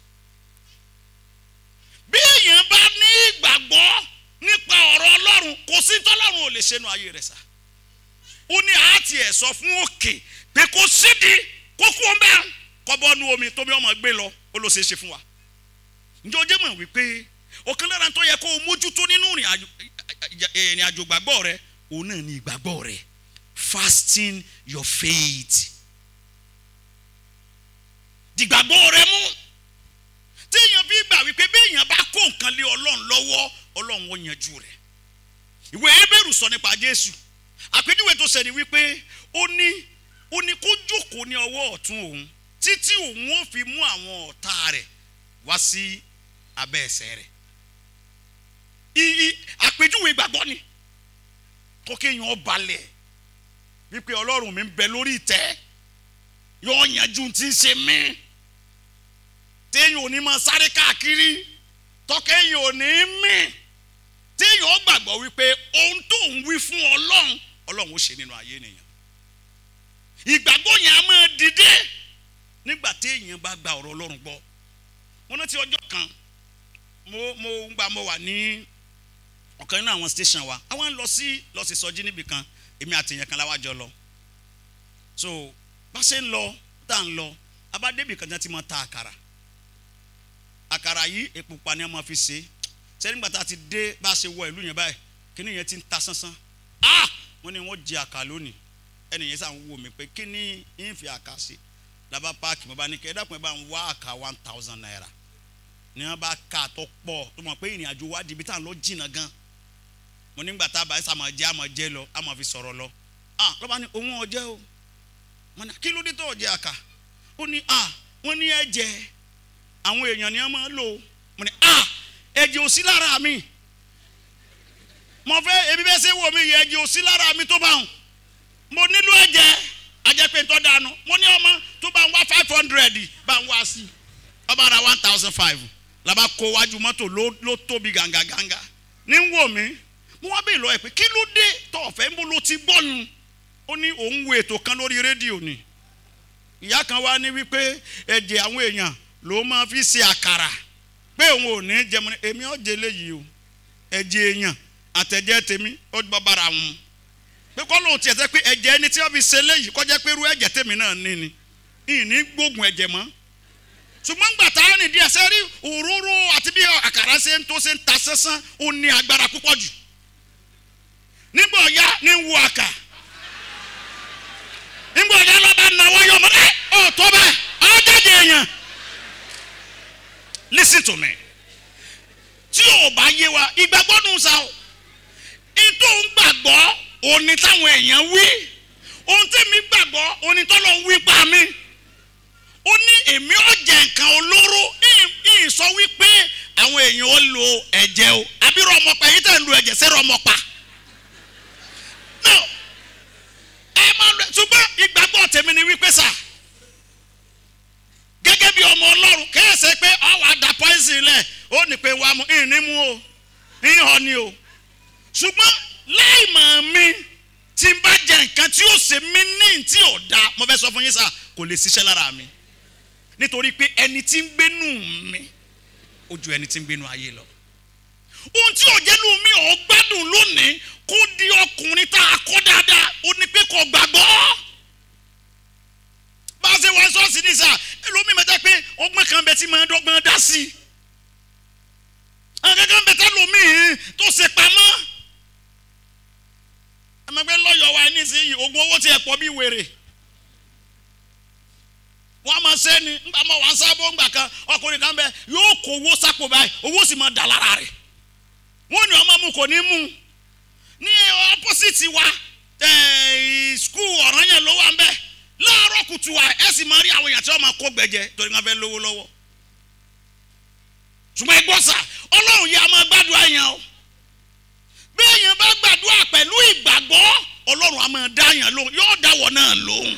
[SPEAKER 1] bí èèyàn bá ní ìgbàgbọ́ nípa ọ̀rọ̀ ọlọ́run kò sí tọ́lọ́run ò lè ṣe nu ayé rẹ̀ sá ó ní àátì ẹ̀ sọ fún òkè pé kò sídìí kókó ń bẹ́ẹ̀ kọ́ bọ́ nu omi tómi ọmọ gbé lọ ó ló ṣe é ṣe fún wa ǹjẹ́ o jẹ́ mọ̀ wípé ọ̀kan lára tó yẹ kó o mójútó nínú ìrìn àjò gbàgbọ́ rẹ òun náà ní ìgbàgbọ́ rẹ fasting your faith dìgbàgbọ́ rẹ mú téèyàn fi gbà wípé béèyàn bá kó nǹkan lé ọlọ́run lọ́wọ́ ọlọ́run ó yanjú rẹ̀ ìwé ebéèrú sọ nípa jésù àpèjúwe tó ṣẹni wípé ó ní ó ní kó jókòó ní ọwọ́ ọ̀tún òun títí òun ó fi mú àwọn ọ̀tá rẹ̀ wá sí abẹ́ ẹsẹ̀ rẹ̀ iyì àpèjúwe ìgbàgbọ́ ni tó kéèyàn balẹ̀ wípé ọlọ́run mi ń bẹ lórí ìtẹ́ yóò yanjú tí ń ṣe mí téèyàn ò ní máa sáré káàkiri tọ́kẹ́yìn ò ní mí téèyàn ó gbàgbọ́ wípé ohun tó ń wí fún ọlọ́run ọlọ́run ó ṣe nínú ayé nìyẹn ìgbàgbọ́ yẹn á máa dìde nígbà téèyàn bá gba ọ̀rọ̀ ọlọ́run gbọ́ wọn rántí ọjọ́ kan mo mo ń gba mo wà ní ọ̀kan nínú àwọn station wa àwọn ń lọ sí lọ sí sọjí níbì kan èmi àti èèyàn kan láwájọ lọ so bá ṣe ń lọ tá à ń lọ abádébì kan tí wọ́n ti máa ta àkàrà àkàrà yìí epo pa ni wọ́n máa fi ṣe sẹ́ni gbàtà ti dé bá a ṣe wọ ìlú yẹn báyìí kíní yẹn ti ń ta sánsán ah wọ́n ní wọ́n jẹ àkà lónìí ẹnì yẹn sàn wò mí pé kíní ń fi àkà ṣe làbá páàkì mo bá ní kí ẹ dákun ẹ bá ń wá àkà one thousand naira ni wọ́n bá ka tó pọ̀ tó mọ̀ pé ìrìn àjò wa di ibi tá à ń lọ jìnnà gan mo nígbà tá a bá ẹsẹ̀ àmọ̀ jẹ́ àmọ̀ jẹ́ lọ àmọ̀ fi sọ̀rọ̀ lọ ah lọ́ba ní òun ọ̀jẹ́ o mo ní kí ló dé tó ọ̀jẹ́ àkà ó ní ah wọ́n ní ẹ̀jẹ̀ àwọn èèyàn ni wọ́n máa ń lò mo ní ah ẹ̀jẹ̀ ò sí lára mi mo fẹ́ ebi bẹ́ẹ̀ ṣe wò mí yẹ ẹ̀jẹ̀ ò sí lára mi tó bá wọn mo nílò ẹ̀jẹ̀ ajẹ́pẹ́ tó dànù mo ní ọmọ tó bá ń wá five hundred bá ń wá sí ọba ara one thousand five làbá kó wájú mọ́tò ló tóbi gàǹgàǹgà ní ń wò mí mo wá bèèrè lọ ẹ pé kí ló dé tó ọ̀fẹ́ ń bó ló ti gbọ́nu ó ní òun wo ètò kan lórí rédíò ni ìyá kan wá ní wípé ẹ̀jẹ̀ àwọn èèyàn ló máa fi ṣe àkàrà pé òun ò ní jẹun èmi ò jẹ léyìí o ẹ̀jẹ̀ èèyàn àtẹ̀jẹ̀ tèmi ó bọ́ bára wọn pé kọ́ lóun tiẹ̀ sẹ́ pé ẹ̀jẹ̀ ẹni tí wọ́n fi ṣe léyìí kọjá pé irú ẹ̀jẹ̀ tèmi náà ní ni ìní gbógun ẹ̀jẹ̀ mọ́ ṣùgbọ́n gbà tá a rìn díẹ̀ sẹ́rí òróró àti bí àkàrà ṣe ń tó ṣe ń ta sẹ́sán ó ní agbára púpọ̀ jù nígbà ọ̀yá ní wo àkà nígbà ọ̀yá lọ́ba náwó yọ ọmọ ẹ ọ̀ tó bẹ́ẹ̀ ọ̀ jáde èèyàn listen to me tí ò bá yé wa ìgbàgbọ́ nù sa o ètò ń gbàgbọ́ òní táwọn èèyàn wí ohun tẹ́mi gbàgbọ́ òní tọ́lọ́ ń wí pa mi ó ní èmi ò jẹ nǹkan olóró ìyìn sọ wípé àwọn èèyàn ó lo ẹ̀jẹ̀ o àbí rọmọpa èyí tẹ̀ ń lo ẹ̀jẹ̀ sí rọmọpa no ẹ máa lọ ṣùgbọ́n ìgbàgbọ́ tèmi ni wípé sà gẹ́gẹ́ bí ọmọ ọlọ́run kẹ́sẹ̀ pé ọwọ́ àdá pọ́ìsì lẹ̀ ó ní pé wàá mú ìní mú o ìhàn ni o ṣùgbọ́n láì mọ̀ mi tí n bá jẹ nǹkan tí ó ṣe mí ní tí ò da mo fẹ́ sọ fún yín sà kò lè ṣiṣẹ́ lára mi nítorí pé ẹni tí ń gbénú mi ó ju ẹni tí ń gbénú ayé lọ ohun tí òjẹ́nu mi ò gbádùn lónìí kó di ọkùnrin tá a kọ́ dáadáa ó ní pé kò gbàgbọ́ bá a ṣe wọ ṣọ́ọ̀ṣì ní sà ẹlòmíì mẹ́ta pé ọgbọ́n kan bẹ tí máa ń dọ́gbọ́n dá sí i àwọn kankan bẹ tá lòmíì tó ṣe pamọ́ ẹmẹgbẹ́ lọ́yọ̀ wa nísìnyí oògùn owó tí ẹ̀ pọ̀ bí wèrè wọ́n máa ṣe ni ńgbà mọ́ wà ń sábọ̀ ńgbà kan ọkùnrin kan bẹ yóò kó owó sápò báyìí owó sì máa dà lára rẹ̀ wọ́n ní ọmọ mu kò ní mú ní opposite wa skul ọ̀ràn yẹn ló wà ń bẹ láàárọ̀ kùtù wa ẹ sì máa rí àwọn èèyàn tí wọ́n máa kó gbẹ̀jẹ̀ torí wọ́n fẹ́ lówó lọ́wọ́ ṣùgbọ́n ẹ gbọ́ sà ọlọ́run yẹ a máa gbàdúrà yẹn o bí èèyàn bá gbàdúrà pẹ̀lú ìgbàgbọ́ ọlọ́run a máa dá yẹn lóhùn yóò dáwọ́ náà lóhùn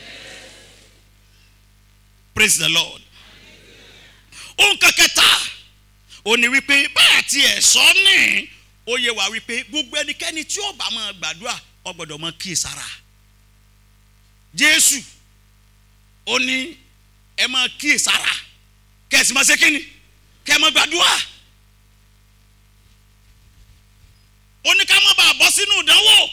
[SPEAKER 1] praise the lord ohun kẹkẹta ó ní wípé báyà tí ẹ sọ ní ó yẹ wá wípé gbogbo ẹnikẹ́ni tí ó bá máa gbàdúrà ó gbọ́dọ̀ máa kíyèsára jésù ó ní ẹ máa kíyèsára kẹsì máa ṣe kíni kẹ máa gbàdúrà ó ní ká má bàa bọ́ sínú ìdánwò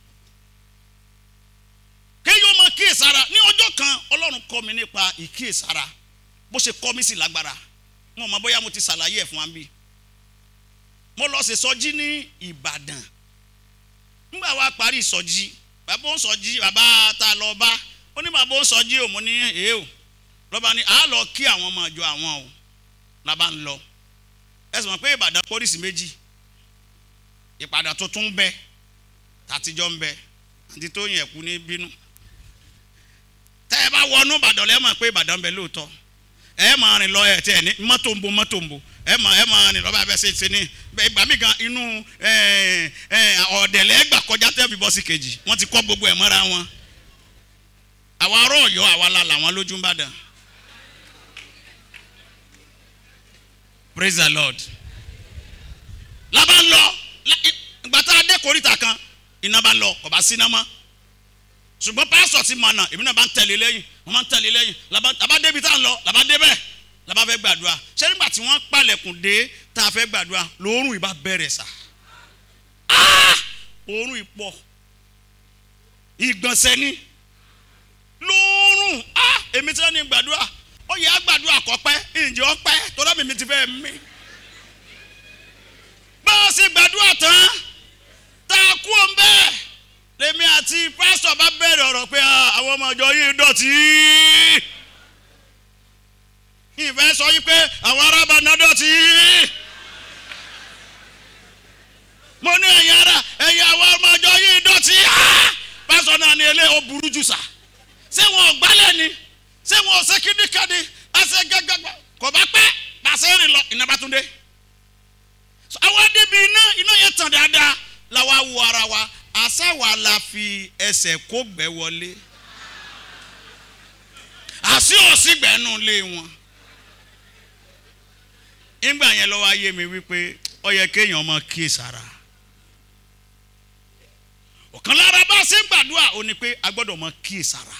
[SPEAKER 1] kéèyàn máa kíyèsára ní ọjọ́ kan ọlọ́run kọ́ mi nípa ìkíyèsára bó ṣe kọ́ mi sí lágbára wọn mọ bóyá mo ti ṣàlàyé ẹ̀ fún wa bí mo lọ sí sọjí ní ìbàdàn nígbà wa parí ìsọjí bàbá ń sọjí bàbá ta lọ bá ó ní bàbá ń sọjí òun ní èé o lọ́ba ni àá lọ kí àwọn ọmọ ìjọ àwọn o làbá ń lọ ẹ sì mọ̀ pé ìbàdàn pólísì méjì ìpàdà tuntun ń bẹ tàtijọ́ ń bẹ àti tó yẹn kú ní bínú tẹ́ ẹ bá wọnú ìbàdàn lẹ́ẹ̀ mọ̀ pé ìbàdàn ń bẹ lóòótọ́ ẹ máa rìn lọ ẹ tẹ ẹ ní mọ́tò ń bo mọ́tò ń bo ẹ máa ẹ máa rìn lọ bá bẹ ṣe ṣe ní ìgbà mí gan inú ọ̀dẹ̀lẹ̀ ẹgbà kọjá tẹ́ fi bọ́ sí kejì wọ́n ti kọ́ gbogbo ẹ̀ mọ́ra wọn àwa ará ọ̀yọ́ àwa la làwọn lójú ń bàdàn praise the lord lábá ń lọ ìgbà tá a dé koríta kan iná bá lọ kò bá síná mọ́ ṣùgbọ́n pásọ̀ ti mọ̀ náà èmi náà bá ń tẹ̀lé lẹ́yìn wọ́n máa ń tẹ̀lé lẹ́yìn làbá débi tá à ń lọ làbá débẹ̀ làbá fẹ́ gbàdúrà ṣé nígbà tí wọ́n palẹ̀kùn dé tá a fẹ́ gbàdúrà lóòrùn ìbá bẹ̀rẹ̀ sà òórùn ìpọ̀ ìgbọ̀nsẹ̀ ni lóòrùn èmi tí wọ́n ní gbàdúrà ó yẹ àgbàdúrà kọ́pẹ́ ìjẹ́ ọpẹ́ tó dábì mi ti fẹ́ mí bá a ṣe gbàdúrà tán tá a kú òun bẹ́ẹ̀ lèmi àti pásítọ̀ bá bẹ̀rẹ̀ ọ̀rọ̀ pé àwọn ọmọ ìjọ yìí dọ̀tí. ìfẹ́ sọ yìí pé àwọn arábà náà dọ̀tí. mo ní ẹ̀yin ara ẹ̀yin àwọn ọmọ ìjọ yìí dọ̀tí. pásítọ̀ náà ní ilé ó burú jù sà. ṣé wọn ò gbálẹ̀ ni ṣé wọn ò ṣe kíndìkadì ẹsẹ̀ gẹ́gẹ́ kò bá pẹ́ pàṣẹ rìn lọ iná bá tún dé. àwọn débi iná iná yẹn tàn dáadáa làwa wo ara wa àsáwà la fi ẹsẹ̀ kó gbẹ́ wọlé àsí òsì gbẹ́nu lé wọn. nígbà yẹn lọ́wọ́ ayé mi wípé ó yẹ kéèyàn máa kíyè sára. ọ̀kan lára bá a ṣe ń gbàdúrà ó ní pé a gbọ́dọ̀ máa kíyè sára.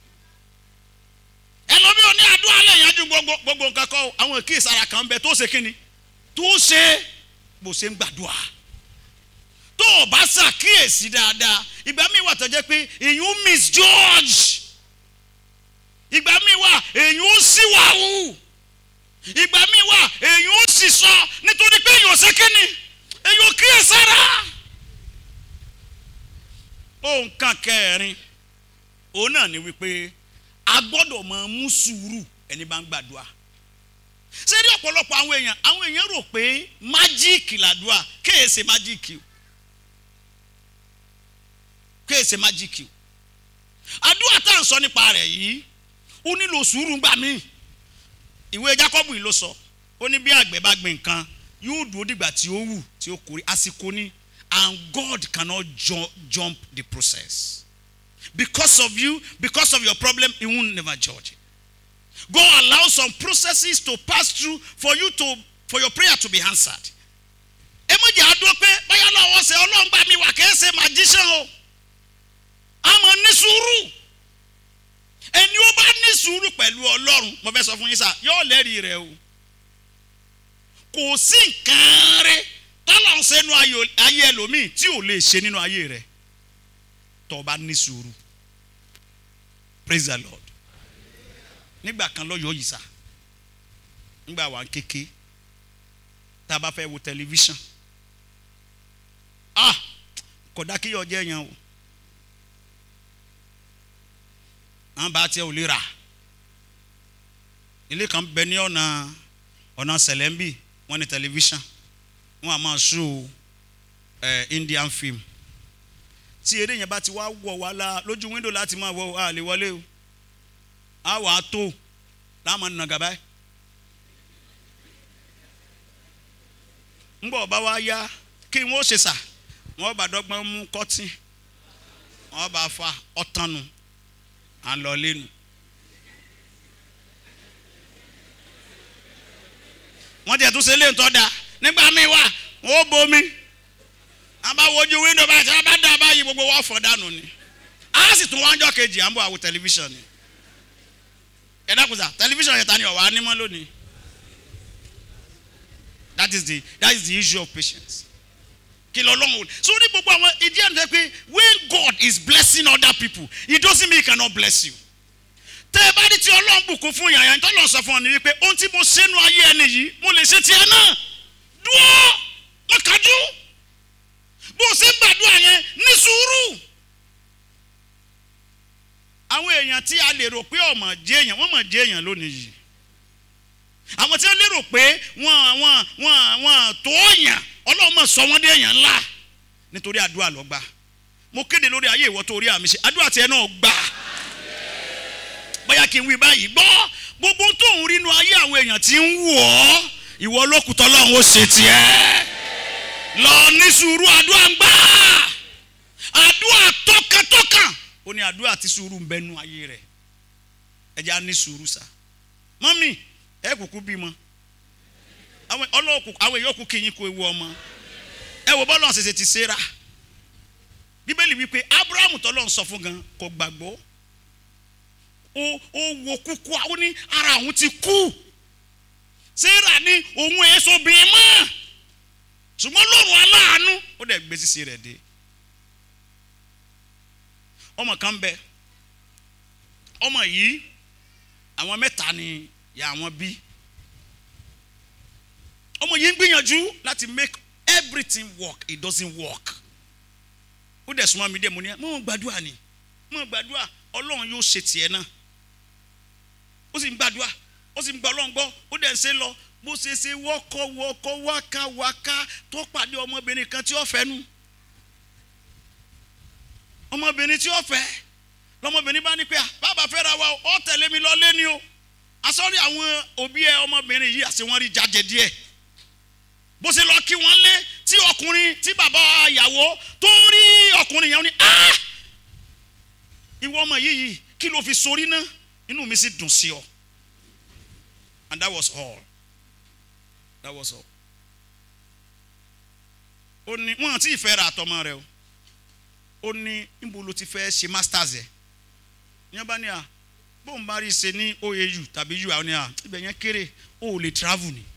[SPEAKER 1] ẹlòmíì ò ní àdúrà lè yanjú gbogbo gbogbo nǹkan kọ́ àwọn kíyè sára kan bẹ tó ṣe kíni tó ṣe bó ṣe ń gbàdúrà tó o bá ṣàkíyèsí dáadáa ìgbà míì wà tó jẹ́ pé èyàn misjudge ìgbà míì wà èyàn síwáwù ìgbà míì wà èyàn sì sọ nítorí pé èyàn ṣe kíni èyàn kíyèsára. ohun kan kẹrin òun náà ni wípé a gbọ́dọ̀ máa mú sùúrù ẹni bá ń gbàdúrà ṣé ní ọ̀pọ̀lọpọ̀ àwọn èèyàn àwọn èèyàn rò pé májíìkì làdúrà kéèsè májíìkì o kéèsè májíkì àdúrà tá à ń sọ nípa rẹ̀ yìí ó nílò sùúrù gbà mí ìwé Jákọ́bù yìí ló sọ ó ní bí àgbẹ̀ bá gbìn nǹkan yóò dúró dìgbà tí ó wù tí ó kórè àsìkò ní and God cannot ju jump the process because of you because of your problem he won't never judge it God allows some processes to pass through for you to for your prayer to be answered ẹ mọ̀ jẹ́ àdúró pé báyà lọ́wọ́ ṣe ọlọ́run bá mi wà kìí ṣe magician o àmọ́ ní sùúrù ẹni ó bá ní sùúrù pẹ̀lú ọlọ́run mo fẹ́ sọ fún yín sá yóò lẹ́rìí rẹ o kò sí nǹkan rẹ tọ́lọ̀ ń ṣe nínú ayé ẹlòmíì tí ò lè ṣe nínú ayé rẹ tó o bá ní sùúrù praise the lord nígbà kan lọ́yọ̀ọ́ yìí sá nígbà wà kéke tá a bá fẹ́ wo tẹlifíṣàn ah kódà kí yọ jẹ́ yẹn o àwọn bá tiẹ̀ ò lè rà ilé kan bẹ ní ọ̀nà ọ̀nà sẹ̀lẹ́mbì wọ́n ní tẹlifíṣàn wọ́n á máa ṣó ẹ̀ Indian film tí eré yẹn bá ti wá wọ̀ wá la lójú wíńdò láti máa wọ a lè wọlé o a wà á tó láàmú nàgà báyìí ńgbọ́ ọba wa yá kí wọ́n ṣe sà wọ́n bá dọ́gbọ́n mú kọ́tìn wọ́n bá fa ọ̀tánu à ń lọ lẹ́nu. wọ́n ti ẹ̀tún ṣe lé ntọ́ da nígbà míì wà wọ́n bomi a bá wojú wíńdò báyìí tí wọ́n bá dá báyìí gbogbo wọ́n fọ̀ dànù ni a sì tún wájọ́ kejì à ń bọ̀ àwọ̀ tẹlifíṣàn ni ẹ dákun sá tẹlifíṣàn yẹn ta ni ọ̀wá nímọ̀ lónìí that is the that is the issue of patience kí lọ lọ́hùn so ní gbogbo àwọn ìdí ẹ̀ ń tẹ́ pé when God is blessing other people it doesn't mean he cannot bless you tẹ́ ẹ bá ní tí ọlọ́run bùkún fún yàrá tó lọ sọ fún ọ ní wípé ohun tí mo ṣe nu ayé ẹni yìí mo lè ṣe tiẹ̀ náà dúró má kájú bó o ṣe ń gbàdúrà yẹn ní sùúrù àwọn èèyàn tí a lè rò pé ọmọ jẹ èèyàn wọ́n mọ̀ jẹ èèyàn lónìí yìí àwọn tí wọ́n lérò pé wọ́n wọ́n wọ́n wọ́n tó yàn ọlọ́run mọ̀ sọ wọ́n dé èèyàn ńlá nítorí àdúrà ló gbà mo kéde lórí ayé ìwọ tó rí àmì ṣe àdúrà tiẹ̀ náà gbà bóyá kí n wí báyìí gbọ́ gbogbo tó ń rí inú ayé àwọn èèyàn tí ń wọ̀ ọ́ ìwọ lókùtọ́ lọ́hún ó ṣe tiẹ̀ lọ ní sùúrù àdúrà ń gbà àdúrà tọkàntọkàn ó ní àdúrà tí sùúrù ń bẹnu ayé rẹ̀ ẹ jẹ́ á ní sùúrù sá mọ́mì ẹ kúkú bímọ àwọn ọlọ́ọ̀kù àwọn èèyàn kú kíyìn kó ewu ọmọ ẹ wò bọ́lá ṣẹṣẹ ti ṣera bíbélì wípé abrahamu tọ́lọ́ ń sọ fún gan kò gbàgbọ́ ó ó wo kúkú àwọn ní ara òun ti kú ṣera ní òun èso bíi mọ́ ṣùgbọ́n lọ́rùn aláàánú ó dẹ̀ gbé sísè rẹ̀ dé ọmọ kan bẹ ọmọ yìí àwọn mẹ́ta ni ya àwọn bí ọmọ yìí ń gbìyànjú láti make everything work it doesn't work ó dẹ̀ súnmọ́ mi dé mo ní mo ń gbàdúrà ni mo ń gbàdúrà ọlọ́run yóò ṣe tiẹ̀ náà ó sì ń gbàdúrà ó sì ń gbà ọlọ́run gbọ́ ó dẹ̀ ń ṣe lọ bó ṣe ṣe wọ́kọ́ wọ́kọ́ wáká wáká tó pàdé ọmọbìnrin kan tí ó fẹ́ nu ọmọbìnrin tí ó fẹ́ lọmọbìnrin bá ní pé bàbá fẹ́ ra wa ó tẹ̀lé mi lọ lé ni o asọ́rí àwọn òbí ẹ ọmọbìnrin yìí àti wọ́n rí jáde díẹ̀ bó ṣe lọ kí wọ́n lé tí ọkùnrin tí bàbá ìyàwó tó rí ọkùnrin yẹn ní ah ìwọ ọmọ yìí yìí kí ló fi sórí náà inú mi sì dùn sí ọ and that was all that was all ó ní wọn àti ìfẹ́ ra àtọmọ rẹ o ó ní níbo ló ti fẹ́ ṣe masters ẹ̀ ní bá ní à bóun bá rí ṣe ní OAU tàbí u àwọn ní à ibẹ̀ yẹn kéré ó ò lè travel ni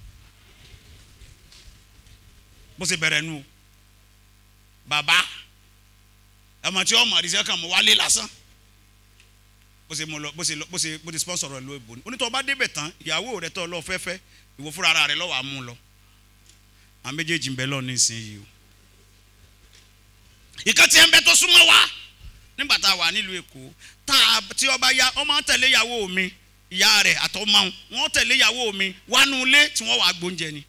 [SPEAKER 1] bó ṣe bẹ̀rẹ̀ nu bàbá ọmọ tí ọmọ àdìsẹ́ kan mọ̀ wálé lásán bó ṣe mọ lọ bó ṣe lọ bó ṣe bó ṣe sponsor rẹ ló ebò ní onítọ̀ bá débẹ̀ tán ìyàwó rẹ tọ́ lọ fẹ́fẹ́ ìwọ fúnra ara rẹ lọ́wọ́ àmú lọ àwọn méjèèjì ń bẹ lọ nísìnyí o ìkan tí ẹ ń bẹ tó súnmọ́ wa nígbà tá a wà nílùú èkó tá a tí ọba ya ọmọ tẹ̀lé ìyàwó mi ìyá rẹ̀ àtọmọ wọn tẹ̀lé ìyàwó mi wánú ilé tí wọ́n wàá gbóúnjẹ ni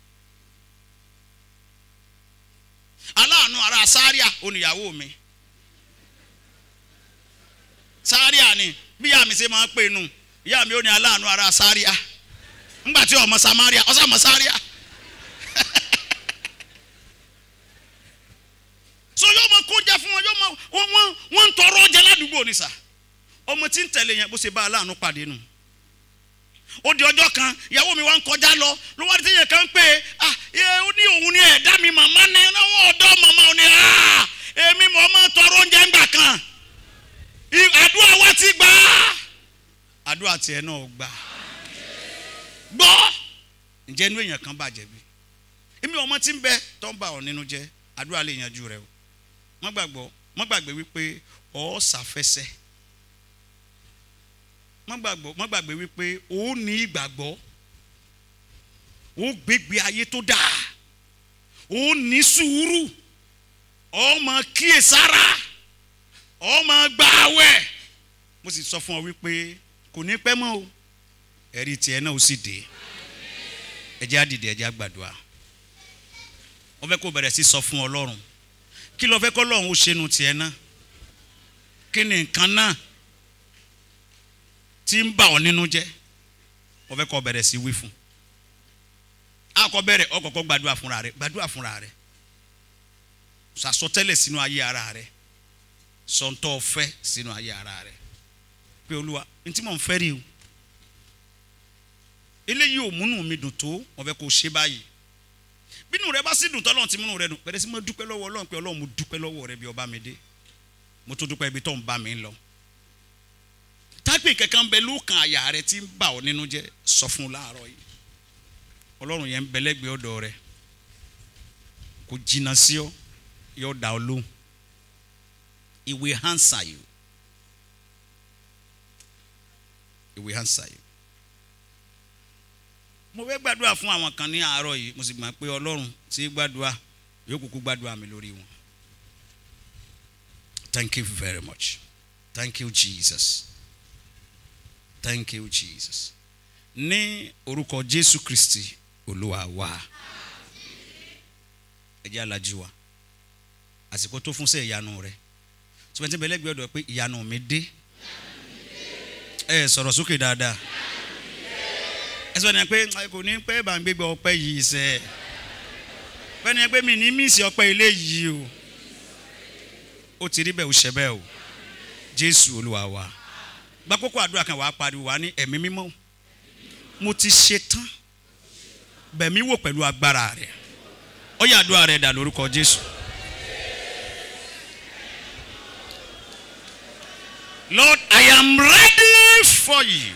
[SPEAKER 1] aláàánú ara sáríà oníyàwó mi sáríà ni bí ìyá mi ṣe máa ń pè nù ìyá mi ò ní aláàánú ara sáríà ńgbà tí ọmọ samaria ọsàn ọmọ sáríà so yóò mọ kó jẹ fún wọn yóò mọ wọn wọn wọn ń tọrọ ọjà ládùúgbò ni sà ọmọ tí ń tẹ̀lé yẹn bó ṣe bá aláàánú pàdé nù ó di ọjọ́ kan ìyàwó mi wá ń kọjá lọ ló wá ti yẹ kán pé ah ẹ ó ní òun ní ẹ̀dá mi màmá ní náwó ọ̀dọ́ màmá ò ní ah èmi mọ̀ ọmọ tọrọ oúnjẹ ńgbà kan I- àdúrà wa ti gbà á àdúrà tiẹ̀ náà gbà gbọ́ ǹjẹ́ inú èèyàn kan bàjẹ́ bí èmi ọmọ tí ń bẹ tó ń bà ọ́ nínú jẹ́ àdúrà lè yanjú rẹ o má gbàgbọ́ má gbàgbé wípé ọ́ ṣàfẹsẹ̀ má gbàgbọ́ má gbàgbé wípé ó ní ìgbàgbọ́ ó gbégbé ayé tó dáa ó ní sùúrù ó máa kíyèsára ó máa gba àwẹ̀ mo sì sọ fún ọ wípé kò ní pẹ́ mọ́ o ẹ̀rí tiẹ̀ náà ó sì dé ẹ jẹ́ á dìde ẹ jẹ́ á gbàdúrà wọ́n fẹ́ kó bẹ̀rẹ̀ sí sọ fún ọlọ́run kí ló fẹ́ kọ́ lọ́run ó ṣe nu tiẹ̀ náà kí ni nǹkan náà tí ń bà ọ́ nínú jẹ́ wọ́n fẹ́ kọ́ bẹ̀rẹ̀ sí wí fún akọ bẹ̀rẹ̀ ọ kọ́kọ́ gbàdúrà fúnra rẹ gbàdúrà fúnra rẹ sàsọtẹ́lẹ̀ sínú ayé ara rẹ sọ̀ńtọ́ fẹ́ sínú ayé ara rẹ pé olúwa ntí mò ń fẹ́ rí o eléyìí ò múnú mi dùn tó wọ́n fẹ́ kó ṣe báyìí bínú rẹ bá sì dùn tọ́lọ́run ti múnú rẹ dùn bẹ̀rẹ̀ sí mo dúpẹ́ lọ́wọ́ ọlọ́run pé ọlọ́run mo dúpẹ́ lọ́wọ́ rẹ bí ọba mi dé mo tún dúpẹ́ ibi tó ń bá mi lọ tápì kankan bẹ lókàn àyà rẹ tí ń bà ọ́ nínú jẹ́ sọ fún un láàárọ̀ yìí ọlọ́run yẹn ń bẹ lẹ́gbẹ̀ẹ́ ọ̀dọ̀ rẹ kò jìnnà sí ọ yóò dá ọ lóhùn he will answer you he will answer you mo fẹ́ gbàdúrà fún àwọn kan ní àárọ̀ yìí mo sì gbà pé ọlọ́run tí gbàdúrà yóò kúkú gbàdúrà mi lórí wọn thank you very much thank you jesus thank you jesus ní orúkọ jésù kristi olúwa wa ẹ jẹ́ alájú wa àsìkò tó fún sẹ́ ìyanu rẹ tùmẹ̀tì bẹ̀lẹ́gbẹ̀ẹ́ ọ̀dọ̀ pé ìyanu mi dé ẹ sọ̀rọ̀ sókè dáadáa ẹ sọ ni pé kò ní pẹ́ bá ń gbégbé ọpẹ́ yìí sẹ́ pẹ́ ni pé mi ní mísì ọpẹ́ ilé yìí o ó ti rí bẹ́ẹ̀ ó ṣẹ bẹ́ẹ̀ o jésù olúwa wa gbàkókò àdúrà kan wàá pariwo wá ní ẹ̀mí mímọ́ mo ti ṣe tán bẹ̀mí wò pẹ̀lú agbára rẹ̀ ó yá àdúrà rẹ̀ dà lórúkọ jésù. Lord, I am ready for you.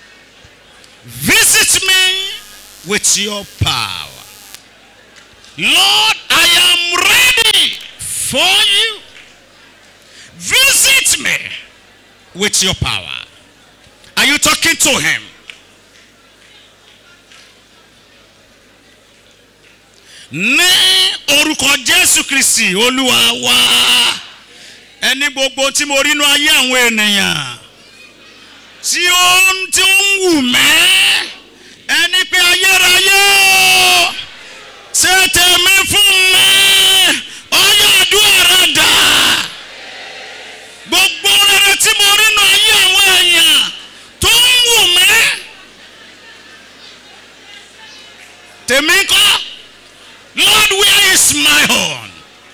[SPEAKER 1] Visit me with your power. Lord, I am ready for you. Visit me with your power. Are you talking to him? Ní orúkọ Jésù Kristi Olúwa wa ẹni gbogbo tí mo rí inú ayé àwọn ènìyàn tí ó ń tí ó ń wù mẹ́ ẹni pé ayérayé o ṣe tèmi fún mi ọyọ àdúrà rẹ dà gbogbo rere tí mo rí inú ayé àwọn èèyàn tó ń wù mẹ́ tèmi kọ́ Lord where is my own.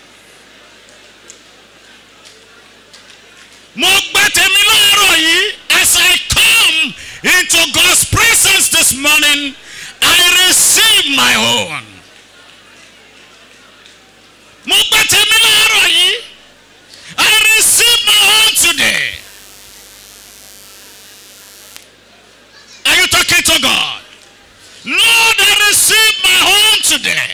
[SPEAKER 1] mo gbẹ tèmi láàárọ̀ yìí as I come into God's presence this morning I receive my own. mo gbẹ tèmi láàárọ̀ yìí I receive my own today. Are you talking to God? Lord, I receive my own today.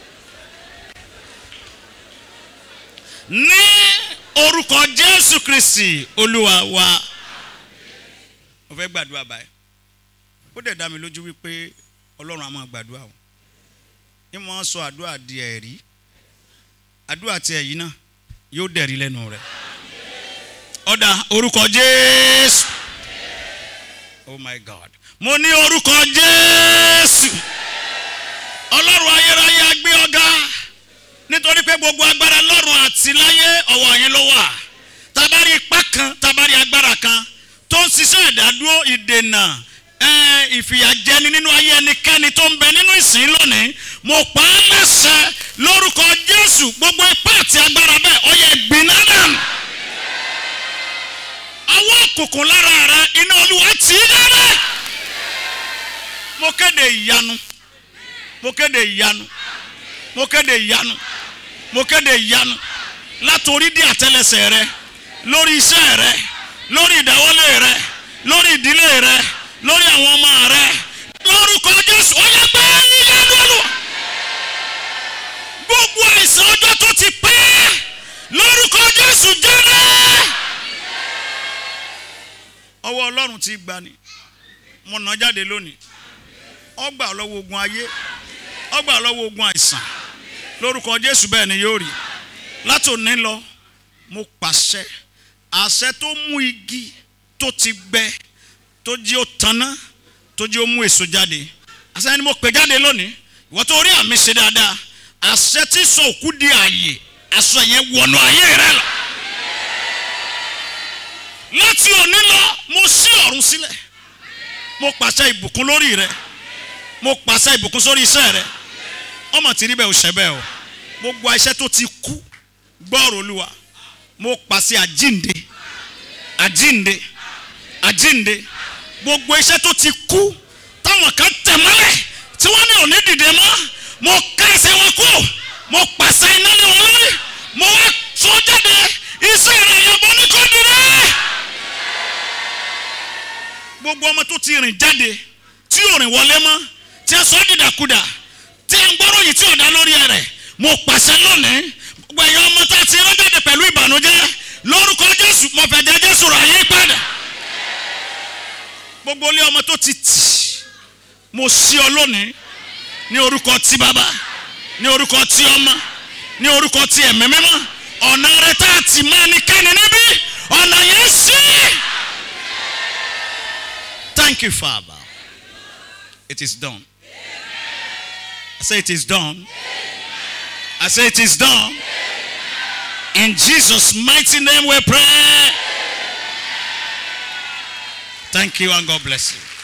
[SPEAKER 1] Ní orúkọ jésù kristi olúwa wa mo fẹ́ gbàdúrà báyìí ó dẹ̀ dá mi lójú wípé ọlọ́run á máa gbàdúrà o ní mo sọ àdúrà di ẹ̀rí àdúrà tí ẹ̀yìn náà yóò dẹ̀rí lẹ́nu rẹ̀ ọ̀dà orúkọ jésù oh my god mo ní orúkọ jésù ọlọ́run ayérayé agbé ọ̀gá nítorí pé gbogbo agbára lọ́run àti láyé ọwọ́ yín ló wà tá a bá rí ipá kan tá a bá rí agbára kan tó ń ṣiṣẹ́ ìdádúró ìdènà ẹ, ìfìyàjẹni nínú ayé ẹnikẹ́ni tó ń bẹ nínú ìsìn lónìí mo pa á láṣẹ lórúkọ jésù gbogbo ipá àti agbára bẹ́ẹ̀ ó yẹ gbiná dànù ọwọ́ òkùnkùn lára rẹ iná olúwa tì í dáadáa mo kéde ìyanu mo kéde ìyanu mo kéde ìyanu mo kéde ìyanu látòrí dí àtẹlẹsẹ̀ rẹ lórí iṣẹ́ rẹ lórí ìdáwọ́lé rẹ lórí ìdílé rẹ lórí àwọn ọmọ rẹ lórúkọ jésù ó yẹ pé ìyanu olúwa gbogbo àìsàn ọjọ́ tó ti pẹ́ lórúkọ jésù jẹ́rẹ́ ọwọ́ ọlọ́run ti gbani mo nà jáde lónìí ọgbà lọ́wọ́ ogun ayé ọgbà lọ́wọ́ ogun àìsàn lórúkọ jésù bẹ́ẹ̀ ni yóò rí látòní lọ mo pàṣẹ àṣẹ tó mú igi tó ti gbẹ tó jí ó tanná tó jí ó mú èso jáde àṣẹ ni mo pè jáde lónìí ìwọ tó rí àmì ṣe dáadáa àṣẹ tí sọ òkú di àyè aṣọ yẹn wọnú ayé rẹ lọ láti òní lọ mo ṣí ọ̀run sílẹ̀ mo pàṣẹ ìbùkún lórí rẹ mo pàṣẹ ìbùkún sórí iṣẹ́ rẹ ọmọ tí rí bẹ́ẹ̀ ò ṣẹ́ bẹ́ẹ̀ o gbogbo iṣẹ́ tó ti kú gbọ́ọ̀rọ̀ olúwa mo pàṣẹ àjínde àjínde àjínde gbogbo iṣẹ́ tó ti kú táwọn kan tẹ̀ mọ́lẹ̀ tí wọ́n ní òní dìde mọ́ mo ká ẹsẹ̀ wọn kú mo pàṣẹ iná ní wọn lórí mo wá sọ jáde iṣẹ́ rẹ̀ yẹ̀bọ ní kò dìde gbogbo ọmọ tó ti rìn jáde tí ò rìn wọlé mọ́ tí a sọ dìdàkudà tí a ń gbọ́rọ̀ yìí tí ò dá lórí rẹ̀ mo pàṣẹ lónìí gbogbo ẹ̀yà ọmọ tá a ti rán jáde pẹ̀lú ìbànújẹ́ lórúkọ jésù mo fẹ́ jẹ́ jésù rà yín padà gbogbo ilé ọmọ tó ti tì mo sí ọ lónìí ní orúkọ tí bàbá ní orúkọ tí ọmọ ní orúkọ tí ẹ̀mí mímọ́ ọ̀nà rẹ tá a ti máa ní kẹ́ni níbí ọ̀nà yẹn sí. Thank you, Father. It is done. I say it is done. I say it is done. In Jesus' mighty name we pray. Thank you and God bless you.